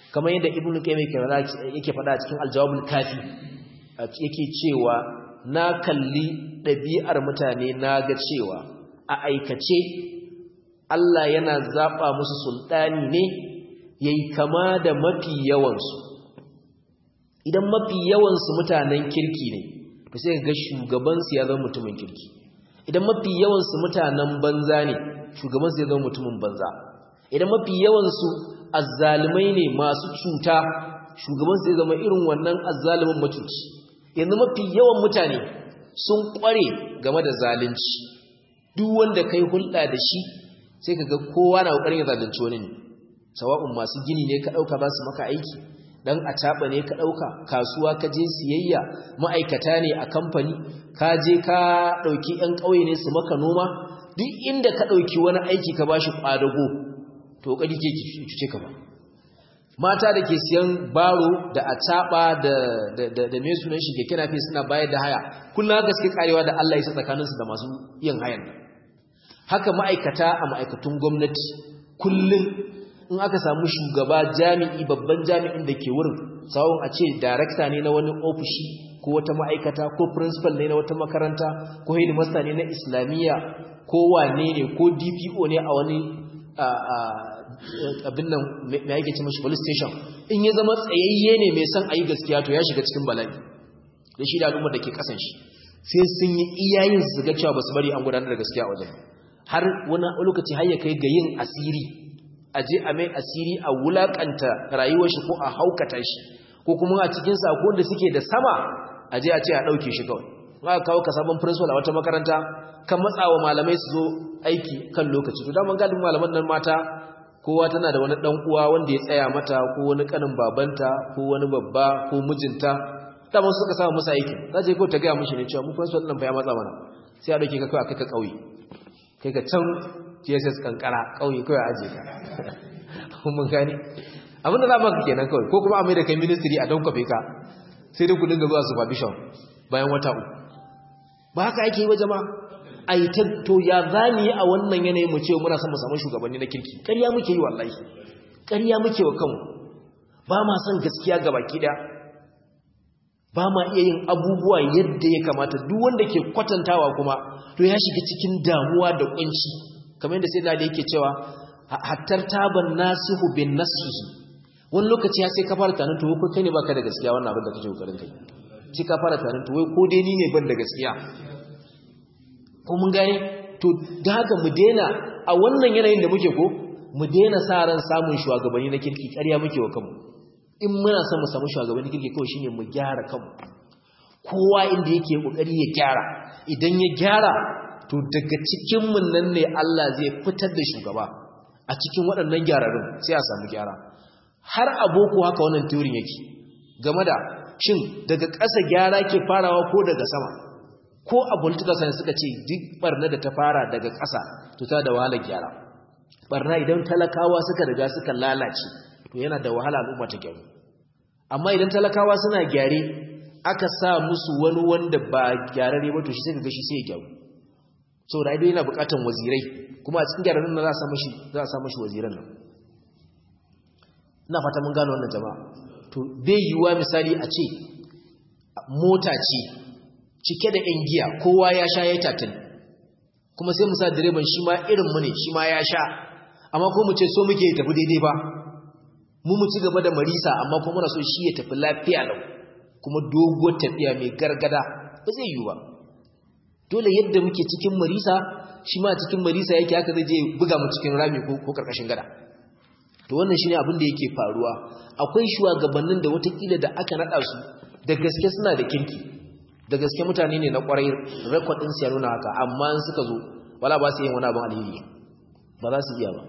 kamar yadda ibn qayyim yake faɗa cikin al-jawabul kafi yake cewa na kalli ɗabi'ar mutane na ga cewa a aikace Allah yana zaɓa musu sultani ne yayi kama da mafi yawansu idan mafi yawansu mutanen kirki ne to sai ga shugabansu ya zama mutumin kirki idan mafi yawansu mutanen banza ne shugabansu ya zama mutumin banza idan mafi yawansu azzalumai ne masu cuta shugabansu ya zama irin wannan azzalumin macuci yanzu mafi yawan mutane sun kware game da zalunci duk wanda kai hulɗa da shi sai ka ga kowa na ƙoƙarin ya zalunci wani ne sawa'un masu gini ne ka ɗauka za su maka aiki dan a taɓa ne ka ɗauka kasuwa ka je siyayya ma'aikata ne a kamfani ka je ka ɗauki 'yan ƙauye ne su maka noma duk inda ka ɗauki wani aiki ka bashi ƙwadago to ƙari ke cuce ka ba mata da ke siyan baro da a taɓa da mai sunan shi keke nafi suna bayar da haya kullum haka suke karewa da Allah ya sa tsakaninsu da masu yin hayan haka ma'aikata a ma'aikatun gwamnati kullum in aka samu shugaba jami'i babban jami'in da ke wurin sawon a ce darakta ne na wani ofishi ko wata ma'aikata ko principal ne na wata makaranta ko headmaster ne na islamiyya ko wane ne ko dpo ne a wani abin nan mai yake ce mashi police station in ya zama tsayayye ne mai son a yi gaskiya to ya shiga cikin bala'i da shi da al'ummar da ke kasan shi sai sun yi iyayen su ga cewa ba su bari an gudanar da gaskiya a wajen har wani lokaci har ya kai ga yin asiri a je a mai asiri a wulakanta rayuwar shi ko a haukata shi ko kuma a cikin sako da suke da sama a je a ce a ɗauke shi kawai ma kawo ka sabon principal a wata makaranta kan matsawa malamai su zo aiki kan lokaci to daman galibin malaman nan mata kowa tana da wani dan uwa wanda ya tsaya mata ko wani kanin babanta ko wani babba ko mijinta daman suka samu musu aiki za je ko ta gaya mishi ne cewa mu principal nan fa ya matsa mana sai a dauke ka kai a kai ka kauye kai ka can JSS kankara kauye kawai aje ka mun gani abinda za maka kenan kawai ko kuma a mai da kai ministry a don kwafe ka sai dai ku dinga zuwa supervision bayan wata uku ba haka ake yi wa jama'a a yi ta to ya zani a wannan yanayi mu ce muna son mu samu shugabanni na kirki ƙarya muke yi wallahi ƙarya muke wa kanmu ba ma son gaskiya ga baki ɗaya ba ma iya yin abubuwa yadda ya kamata duk wanda ke kwatantawa kuma to ya shiga cikin damuwa da kunci kamar yadda sai da yake cewa hattar taban nasihu bin nasihi wani lokaci ya sai ka fara tanin to ko kai ne baka da gaskiya wannan abin da kake kokarin kai sai ka fara tanin to wai ko dai ni ne ban da gaskiya ko mun gane to da haka mu daina a wannan yanayin da muke ko mu daina sa ran samun shugabanni na kirki ƙarya muke wa kanmu in muna son mu samu shugabanni na kirki kawai shine mu gyara kanmu kowa inda yake kokari ya gyara idan ya gyara to daga cikin mun nan ne Allah zai fitar da shugaba a cikin waɗannan gyararrun sai a samu gyara har aboko haka wannan teorin yake game da shin daga ƙasa gyara ke farawa ko daga sama ko a political science suka ce duk barna da ta fara daga ƙasa to ta da wahalar gyara barna idan talakawa suka riga suka lalace to yana da wahala al'umma ta gyaru amma idan talakawa suna gyare aka sa musu wani wanda ba gyararre ba to shi sai ga shi sai ya gyaru saboda idan yana buƙatar wazirai kuma a cikin gyararrun nan za a sa mashi za a sa mashi waziran nan ina fata mun gano wannan jama'a to bai yiwuwa misali a ce mota ce cike da ‘yan giya kowa ya sha ya tattali kuma sai musa direban shi ma irinmu ne shi ma ya sha amma ko mu ce so muke ya tafi daidai ba mu mu ci gaba da marisa amma kuma muna so shi ya tafi lafiya lau kuma doguwar tafiya mai gargada ba zai yiwu ba dole yadda muke cikin marisa shi ma cikin marisa yake haka zai je buga mu cikin rami ko karkashin gada to wannan shine abin da yake faruwa akwai shugabannin da watakila da aka nada su da gaske suna da kinki da gaske mutane ne na kwarai rekodin su ya nuna haka amma in suka zo wala ba su yin wani abin alheri ba za su iya ba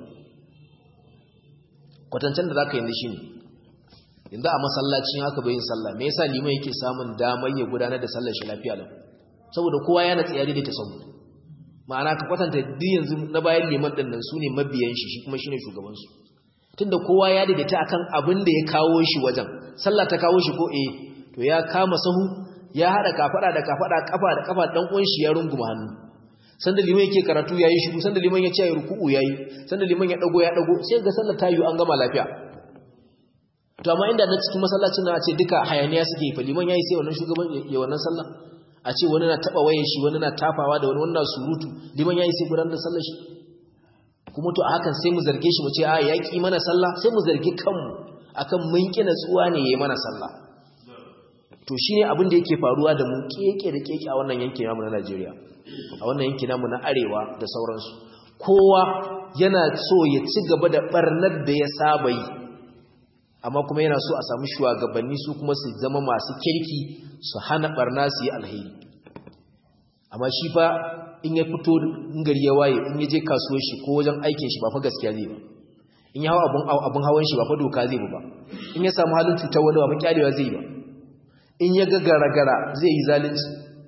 kwatancen da za ka yanzu shi ne yanzu a masallacin haka bai yin sallah me yasa liman yake samun damar ya gudanar da sallar shi lafiya lau saboda kowa yana tsaye da ta sabu ma'ana ka kwatanta duk yanzu na bayan liman ɗin nan su ne mabiyan shi shi kuma shi ne shugabansu tunda kowa ya daidaita akan abin da ya kawo shi wajen sallah ta kawo shi ko eh to ya kama sahu ya hada kafada da kafada kafa da kafa dan uwan shi ya runguma hannu sanda liman yake karatu yayi shiru sanda liman ya ce ya ruku'u yayi sanda liman ya dago ya dago sai ga sallar ta yi an gama lafiya to amma inda na cikin masallacin na ce duka hayaniya suke yi fa liman yayi sai wannan shugaban ya wannan sallah a ce wani na taba wayan shi wani na tafawa da wani wannan surutu liman yayi sai gudanar da sallar shi kuma to a hakan sai mu zarge shi mu ce a ya ki mana sallah sai mu zargi kanmu akan mun ki natsuwa ne yayi mana sallah to shine abin da yake faruwa da mu keke da keke a wannan yankin namu na Najeriya a wannan yankin namu na arewa da sauransu kowa yana so ya ci gaba da barnar da ya saba yi amma kuma yana so a samu shugabanni su kuma su zama masu kirki su hana barna su yi alheri amma shi fa in ya fito in gari ya waye in ya je kasuwar shi ko wajen aikin shi ba fa gaskiya zai ba in ya hawa abun abun hawan shi ba fa doka zai ba in ya samu halin cutar wani ba fa kyalewa zai ba in ya ga gara-gara zai yi zalunci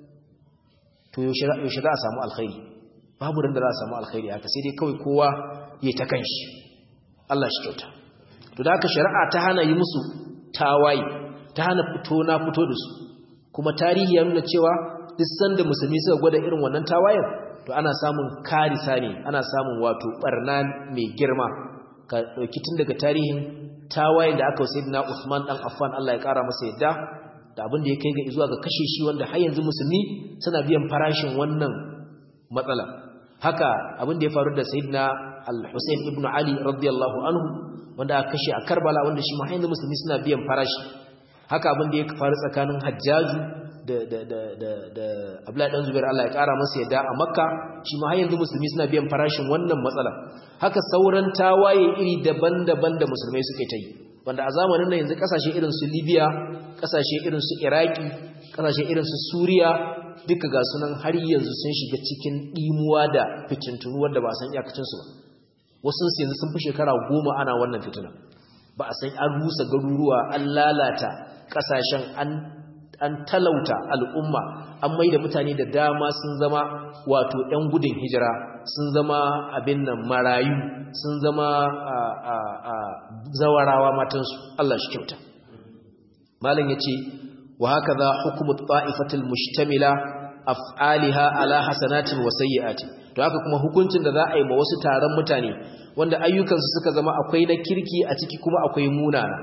to yaushe za a samu alkhairi babu da za a samu alkhairi haka sai dai kawai kowa ya ta kanshi Allah shi kyauta to da haka shari'a ta hana yi musu tawaye ta hana fito na fito da su kuma tarihi ya nuna cewa duk sanda musulmi suka gwada irin wannan tawayen to ana samun karisa ne ana samun wato barna mai girma ka dauki tun daga tarihin tawayen da aka wa sayyidina Uthman dan Affan Allah ya kara masa yadda da abin da ya kai ga zuwa ga kashe shi wanda har yanzu musulmi suna biyan farashin wannan matsala haka abin da ya faru da sayyidina al-Husayn ibn Ali radiyallahu anhu wanda aka kashe a Karbala wanda shi ma yanzu musulmi suna biyan farashi haka abin da ya faru tsakanin Hajjaju da da da da da Abdullahi dan Zubair Allah ya kara masa yadda a Makka shi ma yanzu musulmi suna biyan farashin wannan matsala haka sauran tawaye iri daban-daban da musulmai suke ta yi wanda a zamanin nan yanzu kasashe irin su Libya kasashe irin su Iraki kasashe irin su Suriya duka ga sunan har yanzu sun shiga cikin dimuwa da fitintunu wanda ba san iyakacin su ba wasu su yanzu sun fi shekara goma ana wannan fitina ba a san an rusa garuruwa an lalata kasashen an an talauta al'umma an mai da mutane da dama sun zama wato ‘yan gudun hijira sun zama abin nan marayu sun zama zawarawa matansu Allah shi kyauta malin ya ce wa haka za hukumar ta'ifatul mushtamila af'aliha ala hasanatin wa sayyi'ati to haka kuma hukuncin da za a yi ma wasu taron mutane wanda ayyukansu suka zama akwai na kirki a ciki kuma akwai munana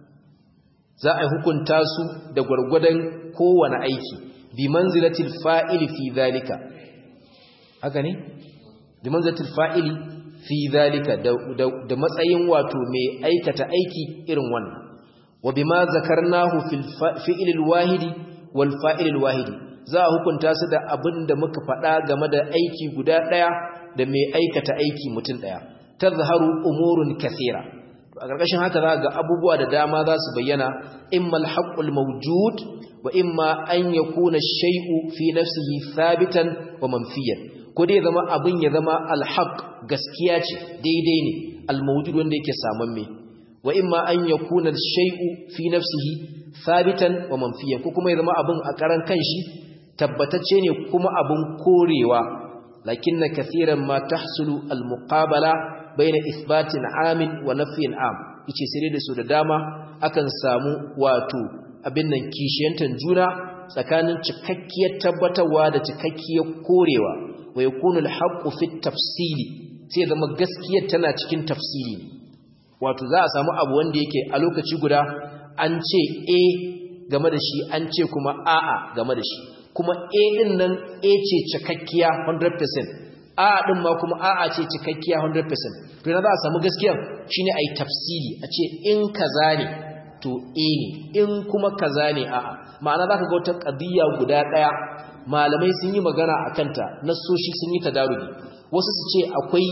za a hukunta su da gwargwadon kowane aiki bi manzilatil fa'ili fi zalika haka ne bi manzilatil fa'ili fi zalika da matsayin wato mai aikata aiki irin wannan wa bima zakarnahu fil fi'lil wahidi wal fa'ilil wahidi za a hukunta su da abin da muka faɗa game da aiki guda ɗaya da mai aikata aiki mutum ɗaya tazharu umurun kathira a ƙarƙashin haka za ga abubuwa da dama za su bayyana imma alhaqqul mawjud wa imma an yakuna shay'u fi nafsihi thabitan wa manfiyan ko dai zama abin ya zama alhaq gaskiya ce daidai ne almawjud wanda yake samamme wa imma an yakuna shay'u fi nafsihi thabitan wa manfiyan ko kuma ya zama abin a karan kanshi tabbatacce ne kuma abin korewa lakinna kathiran ma tahsulu almuqabala baina isbatin amin wa nafyin am yace sai da su da dama akan samu wato abin nan kishiyantan juna tsakanin cikakkiyar tabbatarwa da cikakkiyar korewa wa yakunu alhaqqu fi tafsili sai zama gaskiyar tana cikin tafsili wato za a samu abu wanda yake a lokaci guda an ce a game da shi an ce kuma a'a game da shi kuma a din nan a ce cikakkiya 100% a'a din ma kuma a'a ce cikakkiya 100% to na za a samu gaskiya shine ai tafsili a ce in kaza ne to a ne in kuma kaza ne a'a ma'ana zaka ga wata qadiyya guda daya malamai sun yi magana akan ta nasoshi sun yi tadarubi wasu su ce akwai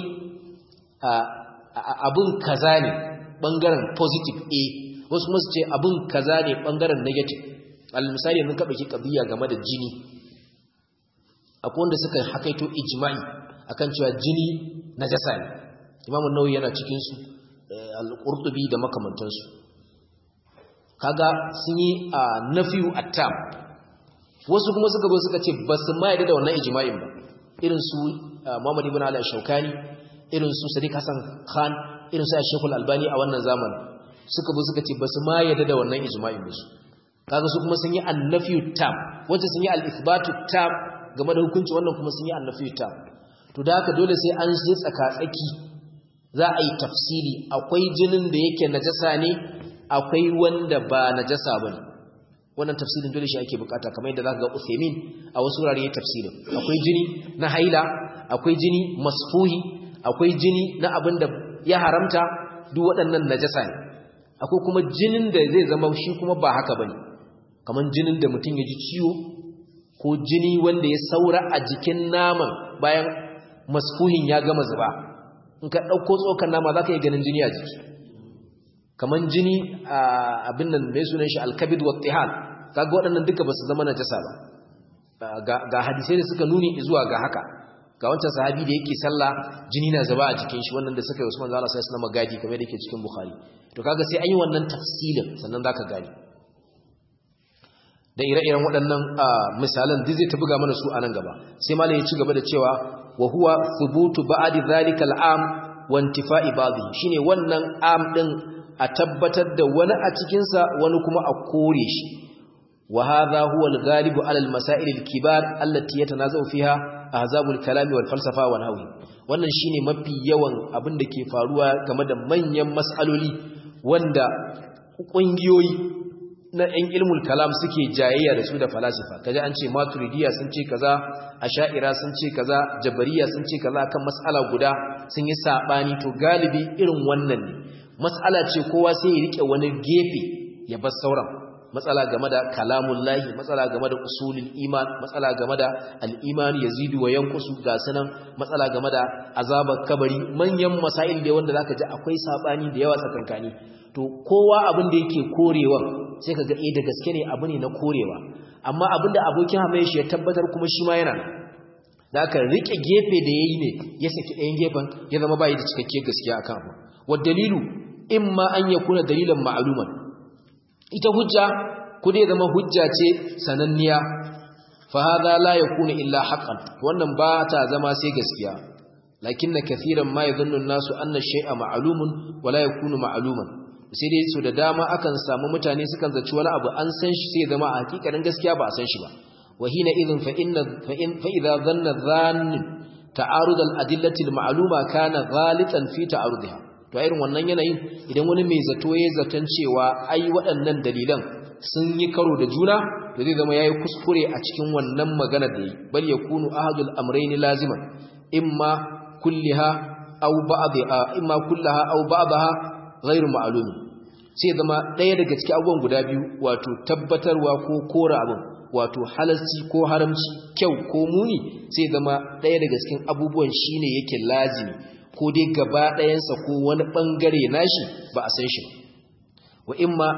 abun kaza ne bangaren positive a wasu kuma su ce abun kaza ne bangaren negative al misali yanzu ka dauki qadiyya game da jini akwai wanda suka hakaito ijma'i akan cewa jini najasa ne Imam an-Nawawi yana cikin su al-Qurtubi da makamantansu kaga sun yi nafiyu at-tam wasu kuma suka zo suka ce basu ma yadda da wannan ijma'in ba irin su Muhammad ibn Ali al-Shawkani irin su Sadiq Hassan Khan irin su Sheikh al-Albani a wannan zamanin suka zo suka ce basu ma yadda da wannan ijma'in ba su kaga su kuma sun yi an-nafiyu tam wanda sun yi al-ithbatu tam game da hukunci wannan kuma sun yi an-nafiyu tam to da haka dole sai an shi tsaka-tsaki za a yi tafsiri akwai jinin da yake najasa ne akwai wanda ba najasa bane wannan tafsirin dole shi ake bukata kamar yadda zaka ga Uthaymeen a wasu wurare ya tafsirin akwai jini na haila akwai jini masfuhi akwai jini na abin da ya haramta duk waɗannan najasa ne akwai kuma jinin da zai zama shi kuma ba haka bane kamar jinin da mutum ya ji ciwo ko jini wanda ya saura a jikin naman bayan masfuhin ya gama zuba in ka ɗauko tsokan nama za ka yi ganin jini a jiki kamar jini a abin nan mai sunan shi alkabid wa tihal kaga waɗannan duka ba su zama najasa ba ga hadisai da suka nuni zuwa ga haka ga wancan sahabi da yake sallah jini na zuba a jikin shi wannan da suka yi Usman zalla sai suna magadi kamar da yake cikin Bukhari to kaga sai an yi wannan tafsilin sannan zaka gani da ire-iren waɗannan misalan duk zai ta buga mana su a nan gaba sai malam ya ci gaba da cewa wa huwa thubutu ba'di dhalika al'am wa intifa'i ba'dhi shine wannan am din a tabbatar da wani a cikin sa wani kuma a kore shi wa hadha huwa al-ghalibu 'ala al-masail al-kibar allati yatanazaw fiha ahzabul kalami wal falsafa wa nahwi wannan shine mafi yawan abin da ke faruwa game da manyan mas'aloli wanda kungiyoyi na ‘yan ilmul kalam suke jayayya da su da falasifa kaji an ce maturidiya sun ce kaza asha'ira sun ce kaza jabariya sun ce kaza kan mas'ala guda sun yi saɓani to galibi irin wannan ne mas'ala ce kowa sai ya rike wani gefe ya bar sauran matsala game da kalamun lahi matsala game da usulul iman matsala game da al'iman yazidu wa yankusu ga sanan matsala game da azabar kabari manyan masail da wanda zaka ji akwai saɓani da yawa tsakankani to kowa abin da yake korewa sai ka ga eh da gaske ne abu ne na korewa amma abin da abokin hamaye shi ya tabbatar kuma shi ma yana da aka rike gefe da yayi ne ya saki ɗayan gefen ya zama bai da cikakkiyar gaskiya akan abu wad dalilu imma an yakuna dalilan ma'luman ita hujja ku dai zama hujja ce sananniya fa hadha la yakunu illa haqqan wannan ba ta zama sai gaskiya lakinna kathiran ma yadhunnu an-nasu anna shay'a ma'lumun wa la yakunu ma'luman sai dai su da dama akan samu mutane sukan zaci wani abu an san shi sai zama a hakikanin gaskiya ba a san shi ba wahina idhin fa inna fa in fa idha dhanna dhann ta'arud al-adillati al-ma'luma kana ghalitan fi ta'arudiha to irin wannan yanayin idan wani mai zato ya zaton cewa ai waɗannan dalilan sun yi karo da juna to zai zama yayi kuskure a cikin wannan magana da yi bal yakunu ahadul amrayn laziman imma kulliha aw ba'dha imma kullaha aw ba'daha ghairu ma'lumi sai zama ɗaya daga cikin abubuwan guda biyu wato tabbatarwa ko kora abin wato halarci ko haramci kyau ko muni sai zama ɗaya daga cikin abubuwan shine yake lazimi ko dai gaba ɗayansa ko wani ɓangare nashi ba a san shi wa imma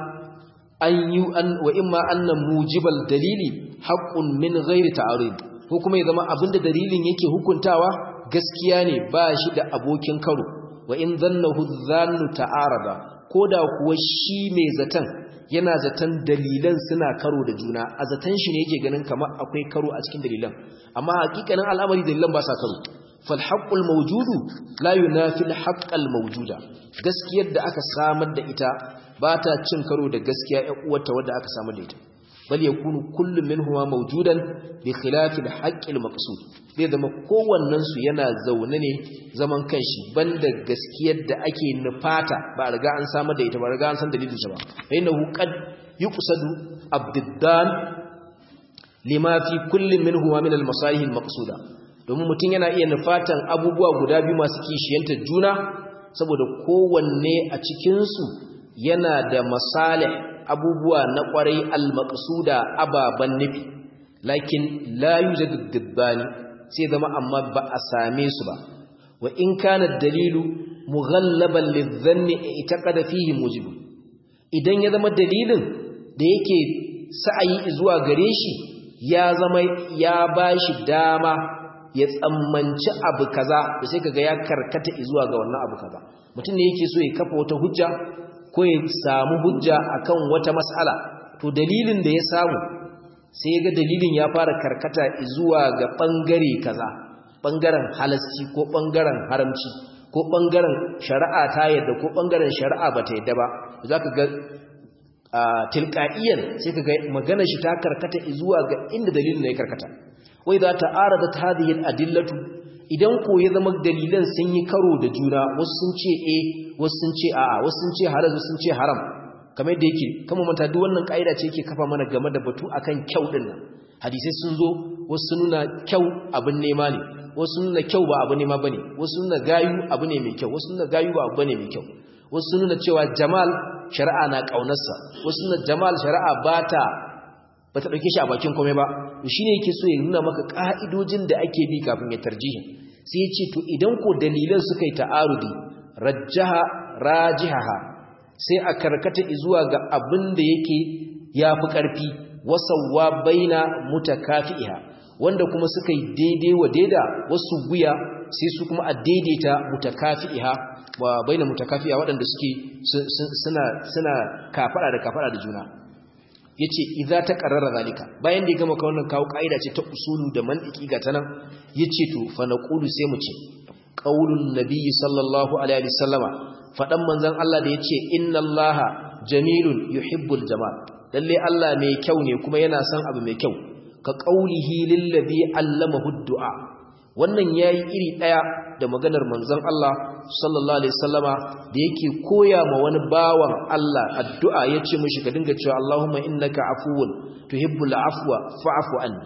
an yi an wa imma annan mujibal dalili haqqun min ghairi ta'arid ko kuma ya zama abinda dalilin yake hukuntawa gaskiya ne ba shi da abokin karo wa in zannahu dhannu ta'arada koda kuwa shi mai zatan yana zatan dalilan suna karo da juna a zatan shi ne yake ganin kamar akwai karo a cikin dalilan amma hakikanin al'amari dalilan ba sa karo fal haqqul mawjudu la yunafi al haqqal mawjuda gaskiyar da aka samar da ita ba ta cin karo da gaskiya ƴan uwarta wadda aka samar da ita bal yakunu kullu minhuma mawjudan bi khilafi al haqqil maqsud zai zama kowannen su yana zaune ne zaman kanshi banda gaskiyar da ake nufata ba riga an samar da ita ba riga an san dalilin ta ba fa innahu qad yuqsadu abdiddan lima fi kulli minhuma min al masalih al maqsuda domin mutum yana iya nufatan abubuwa guda biyu masu kishiyanta juna saboda kowanne a cikin su yana da masalih abubuwa na kwarai al maqsuda ababan nufi lakin la yujadu dibbani sai zama amma ba a same su ba wa in kana dalilu mughallaban lidhanni itaqada fihi mujib idan ya zama dalilin da yake sa'ayi zuwa gare shi ya zama ya bashi dama ya tsammanci abu kaza da sai kaga ya karkata zuwa ga wannan abu kaza mutum ne yake so ya kafa wata hujja ko ya samu hujja akan wata mas'ala to dalilin da ya samu sai ga dalilin ya fara karkata zuwa ga ɓangare kaza ɓangaren halasci ko ɓangaren haramci ko ɓangaren shari'a ta yadda ko ɓangaren shari'a ba ta yadda ba za ka ga tilka'iyyar sai ka ga magana shi ta karkata zuwa ga inda dalilin ya karkata wai za ta ara da ta hadiyar adillatu idan ko ya zama dalilan sun yi karo da juna wasu sun ce e wasu sun ce a'a wasu sun ce halal wasu sun ce haram kamar yadda yake kama manta duk wannan kaida ce yake kafa mana game da batu akan kyau din nan hadisai sun zo wasu nuna kyau abin nema ne wasu nuna kyau ba abu nema bane wasu nuna gayu abu ne mai kyau wasu nuna gayu ba abu bane mai kyau wasu nuna cewa jamal shari'a na kaunarsa wasu nuna jamal shari'a bata bata dauke shi a bakin komai ba to shine yake so ya nuna maka ka'idojin da ake bi kafin ya tarjihin sai ya ce to idan ko dalilan suka yi ta'arudi rajjaha rajihaha sai a karkata zuwa ga abin da yake yafi karfi wasawwa baina mutakafi'iha wanda kuma suka yi daidai wa daida wasu guya sai su kuma a daidaita mutakafi'iha wa baina mutakafi'a waɗanda suke suna suna kafara da kafara da juna yace idza ta qarrara zalika bayan da ya gama wannan kawo kaida ce ta usulu da mantiki ga tanan yace to fa naqulu sai mu ce qaulun nabiyyi sallallahu alaihi wasallama fadan manzon Allah da yace innallaha jamilun yuhibbul jamal lalle Allah mai kyau ne kuma yana son abu mai kyau ka qaulihi lillazi allamahu du'a wannan yayi iri daya da maganar manzon Allah sallallahu alaihi wasallama da yake koya ma wani bawan Allah addu'a yace mishi ka dinga cewa Allahumma innaka afuwun tuhibbul afwa fa'fu anni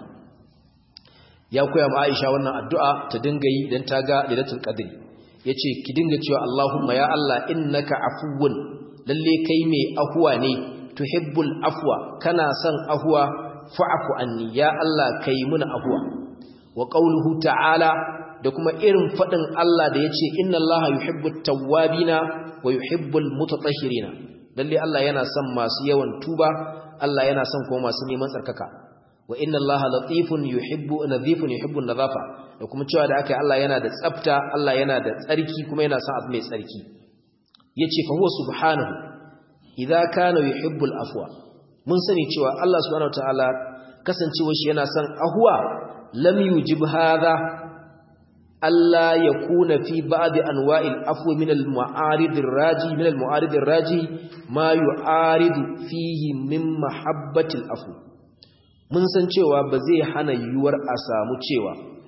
ya koya ma Aisha wannan addu'a ta dinga yi dan ta ga lailatul qadri yace ki dinga cewa Allahumma ya Allah innaka afuwun lalle kai mai afuwa ne tuhibbul afwa kana son afuwa fa'fu anni ya Allah kai muna afuwa wa qawluhu ta'ala da kuma irin fadin Allah da yace inna Allaha yuhibbut tawwabina wa yuhibbul mutatahhirina lalle Allah yana son masu yawan tuba Allah yana son kuma masu neman tsarkaka wa inna Allaha latifun yuhibbu nadhifun yuhibbu nadhafa da kuma cewa da aka Allah yana da tsafta Allah yana da tsarki kuma yana son abu mai tsarki yace fa huwa subhanahu idza kana yuhibbul afwa mun sani cewa Allah subhanahu wataala kasancewar shi yana son ahwa lam yujib hadha alla yakuna fi ba'd anwa'il afwi min al-mu'arid ar-raji min al-mu'arid ar-raji ma yu'aridu fihi min mahabbati al-afwi mun san cewa ba zai hana yuwar a samu cewa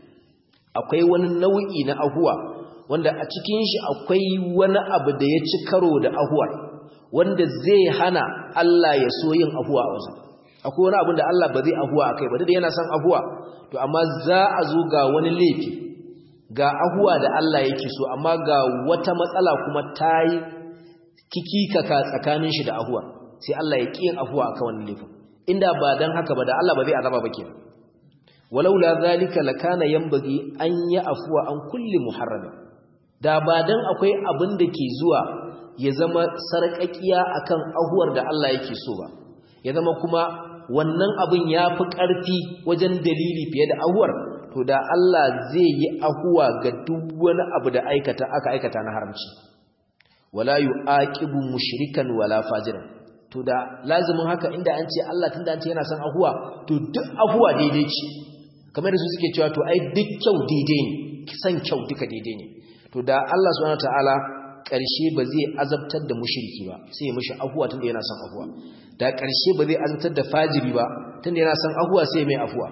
akwai wani nau'i na ahuwa wanda a cikin shi akwai wani abu da ya ci karo da ahuwar wanda zai hana Allah ya so yin ahuwa a wajen akwai wani abin da Allah ba zai ahuwa a kai ba da yana son ahuwa to amma za a zo ga wani laifi ga ahuwa da Allah yake so amma ga wata matsala kuma ta yi kikikaka tsakanin shi da ahuwa sai Allah ya ƙi yin ahuwa a kan wani laifin inda ba dan haka ba da Allah ba zai azaba ba kenan walaula zalika lakana yanbaghi an ya afuwa an kulli muharram da ba dan akwai abin da ke zuwa ya zama sarƙaƙiya akan ahuwar da Allah yake so ba ya zama kuma wannan abin yafi ƙarfi wajen dalili fiye da ahuwar to da Allah zai yi ahuwa ga duk wani abu da aikata aka aikata na haramci wala yu'aqibu mushrikan wala fajiran to da lazimin haka inda an ce Allah tunda an ce yana son ahuwa to duk ahuwa daidai ce kamar da su suke cewa to ai duk kyau daidai ne san kyau duka daidai ne to da Allah subhanahu wataala ƙarshe ba zai azabtar da mushriki ba sai ya mishi ahuwa tunda yana son ahuwa da ƙarshe ba zai azabtar da fajiri ba tunda yana son ahuwa sai mai ahuwa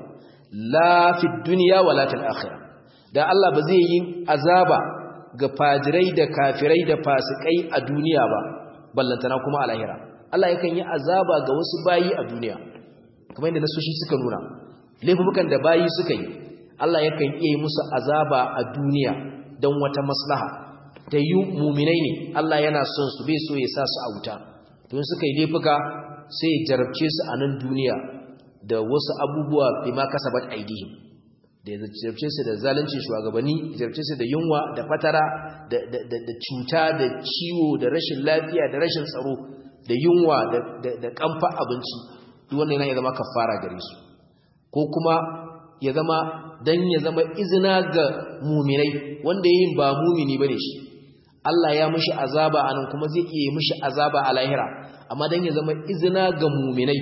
la fi dunya wala fil akhirah da Allah ba zai yi azaba ga fajirai da kafirai da fasikai a duniya ba ballantana kuma a lahira Allah yakan yi azaba ga wasu bayi a duniya kamar yadda nasoshi suka nuna laifukan da bayi suka yi Allah yakan iya yi musu azaba a duniya don wata maslaha ta yi muminai ne Allah yana son su bai so ya sa su a wuta don suka yi laifuka sai ya jarabce su a nan duniya da wasu abubuwa bai ma kasabat aidihim da ya jarabce su da zalunci shugabanni ya jarabce su da yunwa da fatara da cuta da ciwo da rashin lafiya da rashin tsaro da yunwa da kamfa abinci duk wannan yana ya zama kafara gare su ko kuma ya zama dan ya zama izina ga muminai wanda yayin ba mumini bane shi Allah ya mishi azaba anan kuma zai iya mishi azaba a lahira amma dan ya zama izina ga muminai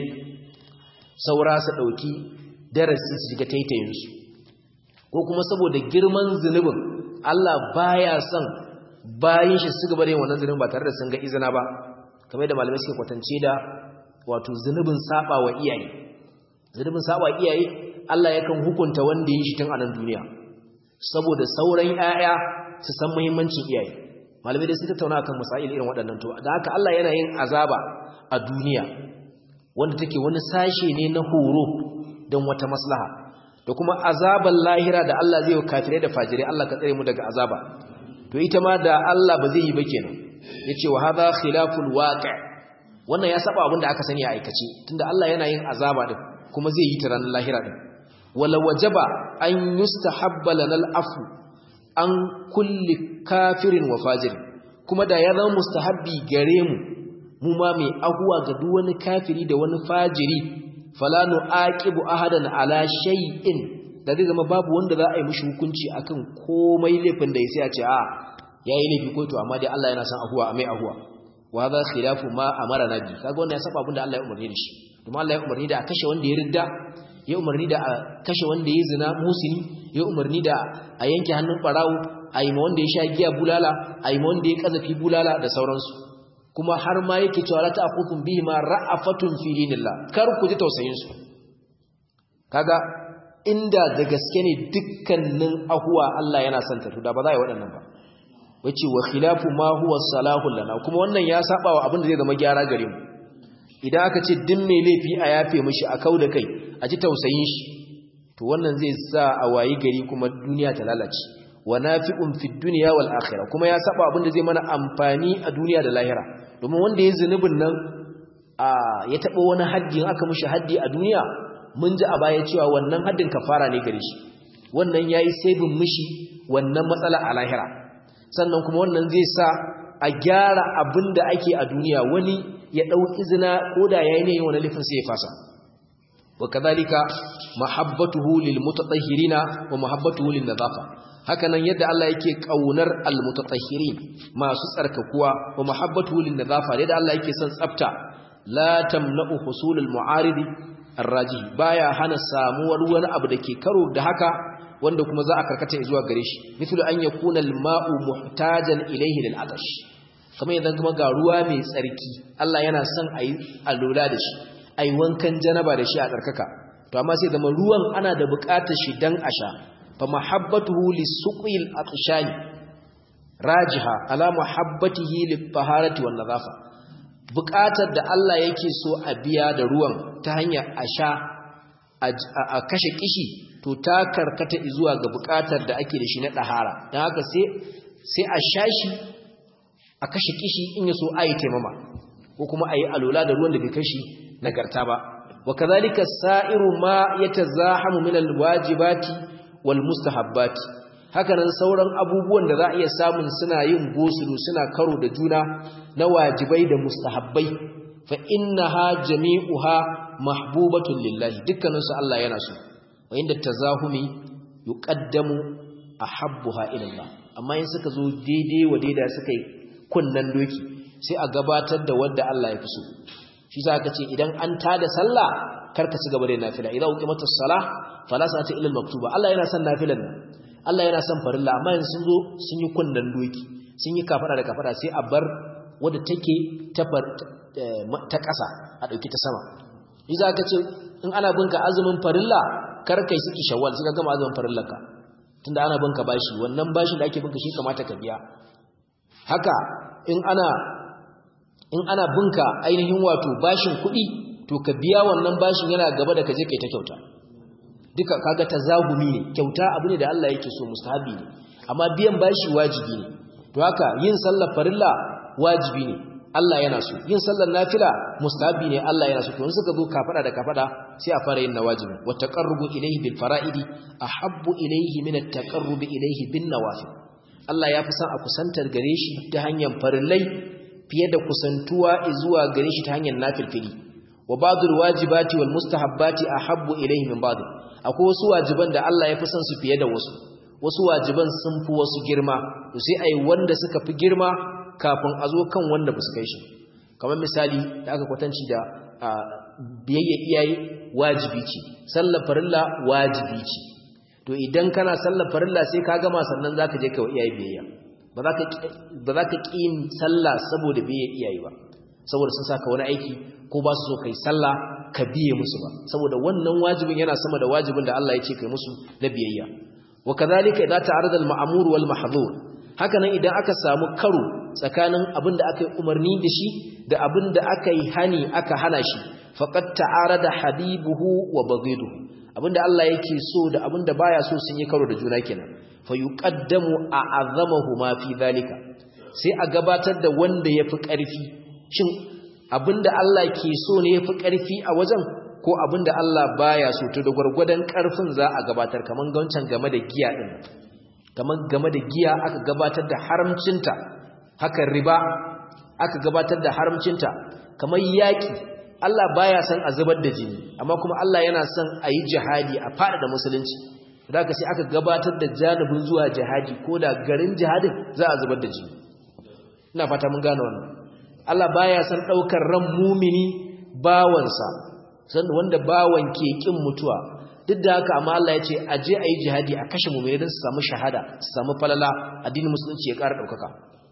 saura su dauki darasi su shiga taitayin su ko kuma saboda girman zunubin Allah baya son bayin shi su gaba da yin wannan zunubin ba tare da sun ga izina ba kamar da malamai suke kwatance da wato zunubin saba wa iyaye zunubin saba wa iyaye Allah yakan hukunta wanda yi shi tun a nan duniya saboda sauran 'ya'ya su san muhimmancin iyaye malamai dai sun tattauna kan masail irin waɗannan to da haka Allah yana yin azaba a duniya wanda take wani sashe ne na horo don wata maslaha da kuma azaban lahira da Allah zai yi kafirai da fajirai Allah ka tsare mu daga azaba to ita ma da Allah ba zai yi ba kenan yace wa hadha khilaful waqi' wannan ya saba abin da aka sani a aikace tunda Allah yana yin azaba din kuma zai yi ta ranar lahira din wala wajaba an yustahabba lanal afu an kulli kafirin wa fajir kuma da ya zama mustahabbi gare mu mu ma mai ahuwa ga duk wani kafiri da wani fajiri fala nu'aqibu ahadan ala shay'in da zai zama babu wanda za a yi mishi hukunci akan komai laifin da ya sai a ce a yayi laifi ko to amma dai Allah yana son ahuwa a mai ahuwa wa hadha khilafu ma amara nabi kaga wannan ya saba abin da Allah ya umarni da shi kuma Allah ya umarni da a kashe wanda ya ridda ya umarni da a kashe wanda ya zina musini ya umarni da a yanke hannun barawo a yi ma wanda ya sha giya bulala a yi ma wanda ya kazafi bulala da sauransu kuma har ma yake cewa la ta'khudhum bihi ma ra'afatun fi dinillah kar ku ji tausayin su kaga inda da gaske ne dukkanin ahuwa Allah yana son ta to da ba za a yi waɗannan ba wace wa khilafu ma huwa salahu lana kuma wannan ya saba wa abin da zai zama gyara gare mu idan aka ce din mai laifi a yafe mishi a kauda kai a ji tausayin shi to wannan zai sa a wayi gari kuma duniya ta lalace wa nafi'un fid dunya wal akhirah kuma ya saba abin da zai mana amfani a duniya da lahira domin wanda ya zunubin nan a ya taba wani haddi aka mishi haddi a duniya mun ji a baya cewa wannan haddin kafara ne gare shi wannan yayi sabin mishi wannan matsala a lahira sannan kuma wannan zai sa a gyara abin da ake a duniya wani ya ɗau izina ko da ya yi ne wani lifin sai ya fasa wa kazalika mahabbatuhu lil mutatahhirina wa mahabbatuhu lin nadafa hakanan yadda Allah yake kaunar al mutatahhirin masu tsarkakuwa wa mahabbatuhu lin nadafa yadda Allah yake son tsafta la tamna'u husulul mu'arid ar-rajih baya hana samuwar wani abu da ke karo da haka wanda kuma za a karkata zuwa gare shi mithlu an yakuna al-ma'u muhtajan ilayhi lil atash kamar idan kuma ga ruwa mai tsarki Allah yana son ayi alola da shi ayi wankan janaba da shi a tsarkaka to amma sai zama ruwan ana da buƙatar shi dan asha fa mahabbatuhu lisuqil atshani rajiha ala muhabbatihi lit-taharati wan nadhafa buƙatar da Allah yake so a biya da ruwan ta hanyar asha a kashe kishi to ta karkata zuwa ga bukatar da ake da shi na ɗahara don haka sai a shashi a kashe kishi in ya so a yi taimama ko kuma a yi alola da ruwan da bai kashi nagarta ba wa kazalika sa'iru ma ya ta zahamu min alwajibati wal mustahabbati haka nan sauran abubuwan da za a iya samun suna yin gosulu suna karo da juna na wajibai da mustahabbai fa innaha jami'uha mahbubatun lillahi dukkaninsu Allah yana so wa inda tazahumi yuqaddamu ahabbuha ila Allah amma in suka zo daidai wa daidai suka yi kunnan doki sai a gabatar da wanda Allah ya fi so shi za ka ce idan an tada sallah karka ci gaba da nafila idan uqimatus salah fala sa'ata illa maktuba Allah yana son nafilan nan Allah yana son farilla amma in sun zo sun yi kunnan doki sun yi kafara da kafara sai a bar wadda take ta ta ƙasa a ɗauki ta sama shi za ka ce in ana binka azumin farilla kar kai suki shawwal sai ka gama azumin farillarka tunda ana binka bashi wannan bashin da ake binka shi kamata ka biya haka in ana in ana binka ainihin wato bashin kuɗi to ka biya wannan bashin yana gaba da ka je kai ta kyauta duka kaga tazahumi ne kyauta abu ne da Allah yake so mustahabi ne amma biyan bashi wajibi ne to haka yin sallar farilla wajibi ne Allah yana so yin sallar nafila mustahabi ne Allah yana so to in suka zo kafada da kafada sai a fara yin nawajibi wa taqarrubu ilayhi bil fara'idi ahabbu ilayhi min at taqarrubi ilayhi bin nawafil Allah ya fi son a kusantar gare shi ta hanyar farillai fiye da kusantuwa zuwa gare shi ta hanyar nafilfili wa ba'dul wajibati wal mustahabbati ahabbu ilayhi min ba'd akwai wasu wajiban da Allah ya fi son su fiye da wasu wasu wajiban sun fi wasu girma to sai ai wanda suka fi girma kafin a zo kan wanda ba su kai shi kamar misali da aka kwatanci da biyayya iyaye wajibi ce sallar farilla wajibi ce to idan kana sallar farilla sai ka gama sannan zaka je kai iyaye biyayya ba za ka ba za ka ƙi yin sallah saboda biyayya iyaye ba saboda sun saka wani aiki ko ba su so kai sallah ka biye musu ba saboda wannan wajibin yana sama da wajibin da Allah ya ce kai musu na biyayya wa kadhalika idza ta'arada al-ma'mur wal mahdhur haka nan idan aka samu karo tsakanin abin da aka yi umarni da shi da abin da aka yi hani aka hana shi faqad ta'arada habibuhu wa baghiduhu abinda Allah yake so da abinda baya so sun yi karo da juna kenan fa yuqaddamu a'azamahu ma fi zalika sai a gabatar da wanda yafi ƙarfi shin abinda Allah ke so ne yafi ƙarfi a wajen ko abinda Allah baya so to da gurgurdan ƙarfin za a gabatar kaman gancan game da giya din kaman game da giya aka gabatar da haramcinta haka riba aka gabatar da haramcinta kamar yaki Allah baya son a zubar da jini amma kuma Allah yana son a yi jihadi a fada da musulunci daga sai aka gabatar da janibin zuwa jihadi ko da garin jihadin za a zubar da jini ina fata mun gane wannan Allah baya son daukar ran mumini bawansa san wanda bawan ke kin mutuwa duk da haka amma Allah ya ce a je a yi jihadi a kashe mumini don su samu shahada su samu falala addinin musulunci ya ƙara ɗaukaka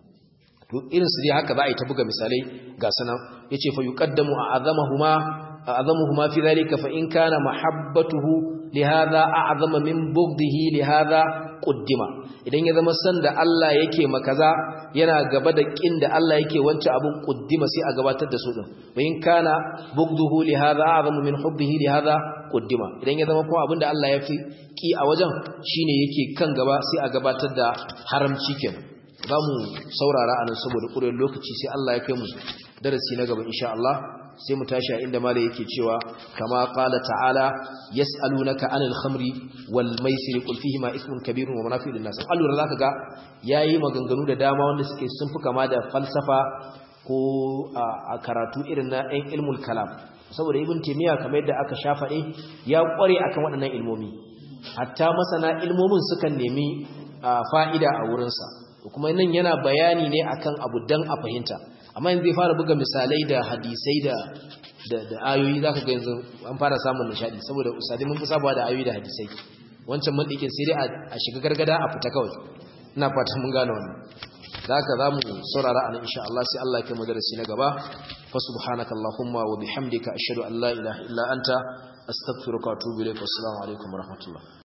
to irin su dai haka za a yi ta buga misalai ga sanan yace fa yuqaddamu a'zamuhuma a'zamuhuma fi dhalika fa in kana mahabbatuhu li hadha a'zama min bughdihi li hadha quddima idan ya zama san da Allah yake makaza yana gaba da kin da Allah yake wance abun quddima sai a gabatar da su din wa in kana bughduhu li hadha a'zamu min hubbihi li hadha quddima idan ya zama kuma abinda Allah ya fi ki a wajen shine yake kan gaba sai a gabatar da haramci kenan za mu saurara a nan saboda ƙurin lokaci sai Allah ya kai mu darasi na gaba insha Allah sai mu tashi a inda malai yake cewa kama qala ta'ala yas'alunaka 'anil khamri wal maisir qul fihi ma ismun kabirun wa manafi'u lin nas allura zaka ga yayi maganganu da dama wanda suke sun fi kama da falsafa ko a karatu irin na ɗan ilmul kalam saboda ibn taymiya kamar yadda aka shafaɗe ya ƙware akan waɗannan ilmomi hatta masana ilmomin sukan nemi fa'ida a wurinsa kuma nan yana bayani ne akan abu dan a fahimta amma yanzu zai fara buga misalai da hadisai da da ayoyi zaka ga yanzu an fara samun nishadi saboda usadi mun fi sabawa da ayoyi da hadisai wancan mun dike sai dai a shiga gargada a fita kawai ina fata mun gane wannan zaka zamu saurara anan insha Allah sai Allah ya kai mu darasi na gaba fa subhanaka allahumma wa bihamdika ashhadu an la ilaha illa anta astaghfiruka wa atubu ilaik assalamu alaikum wa rahmatullah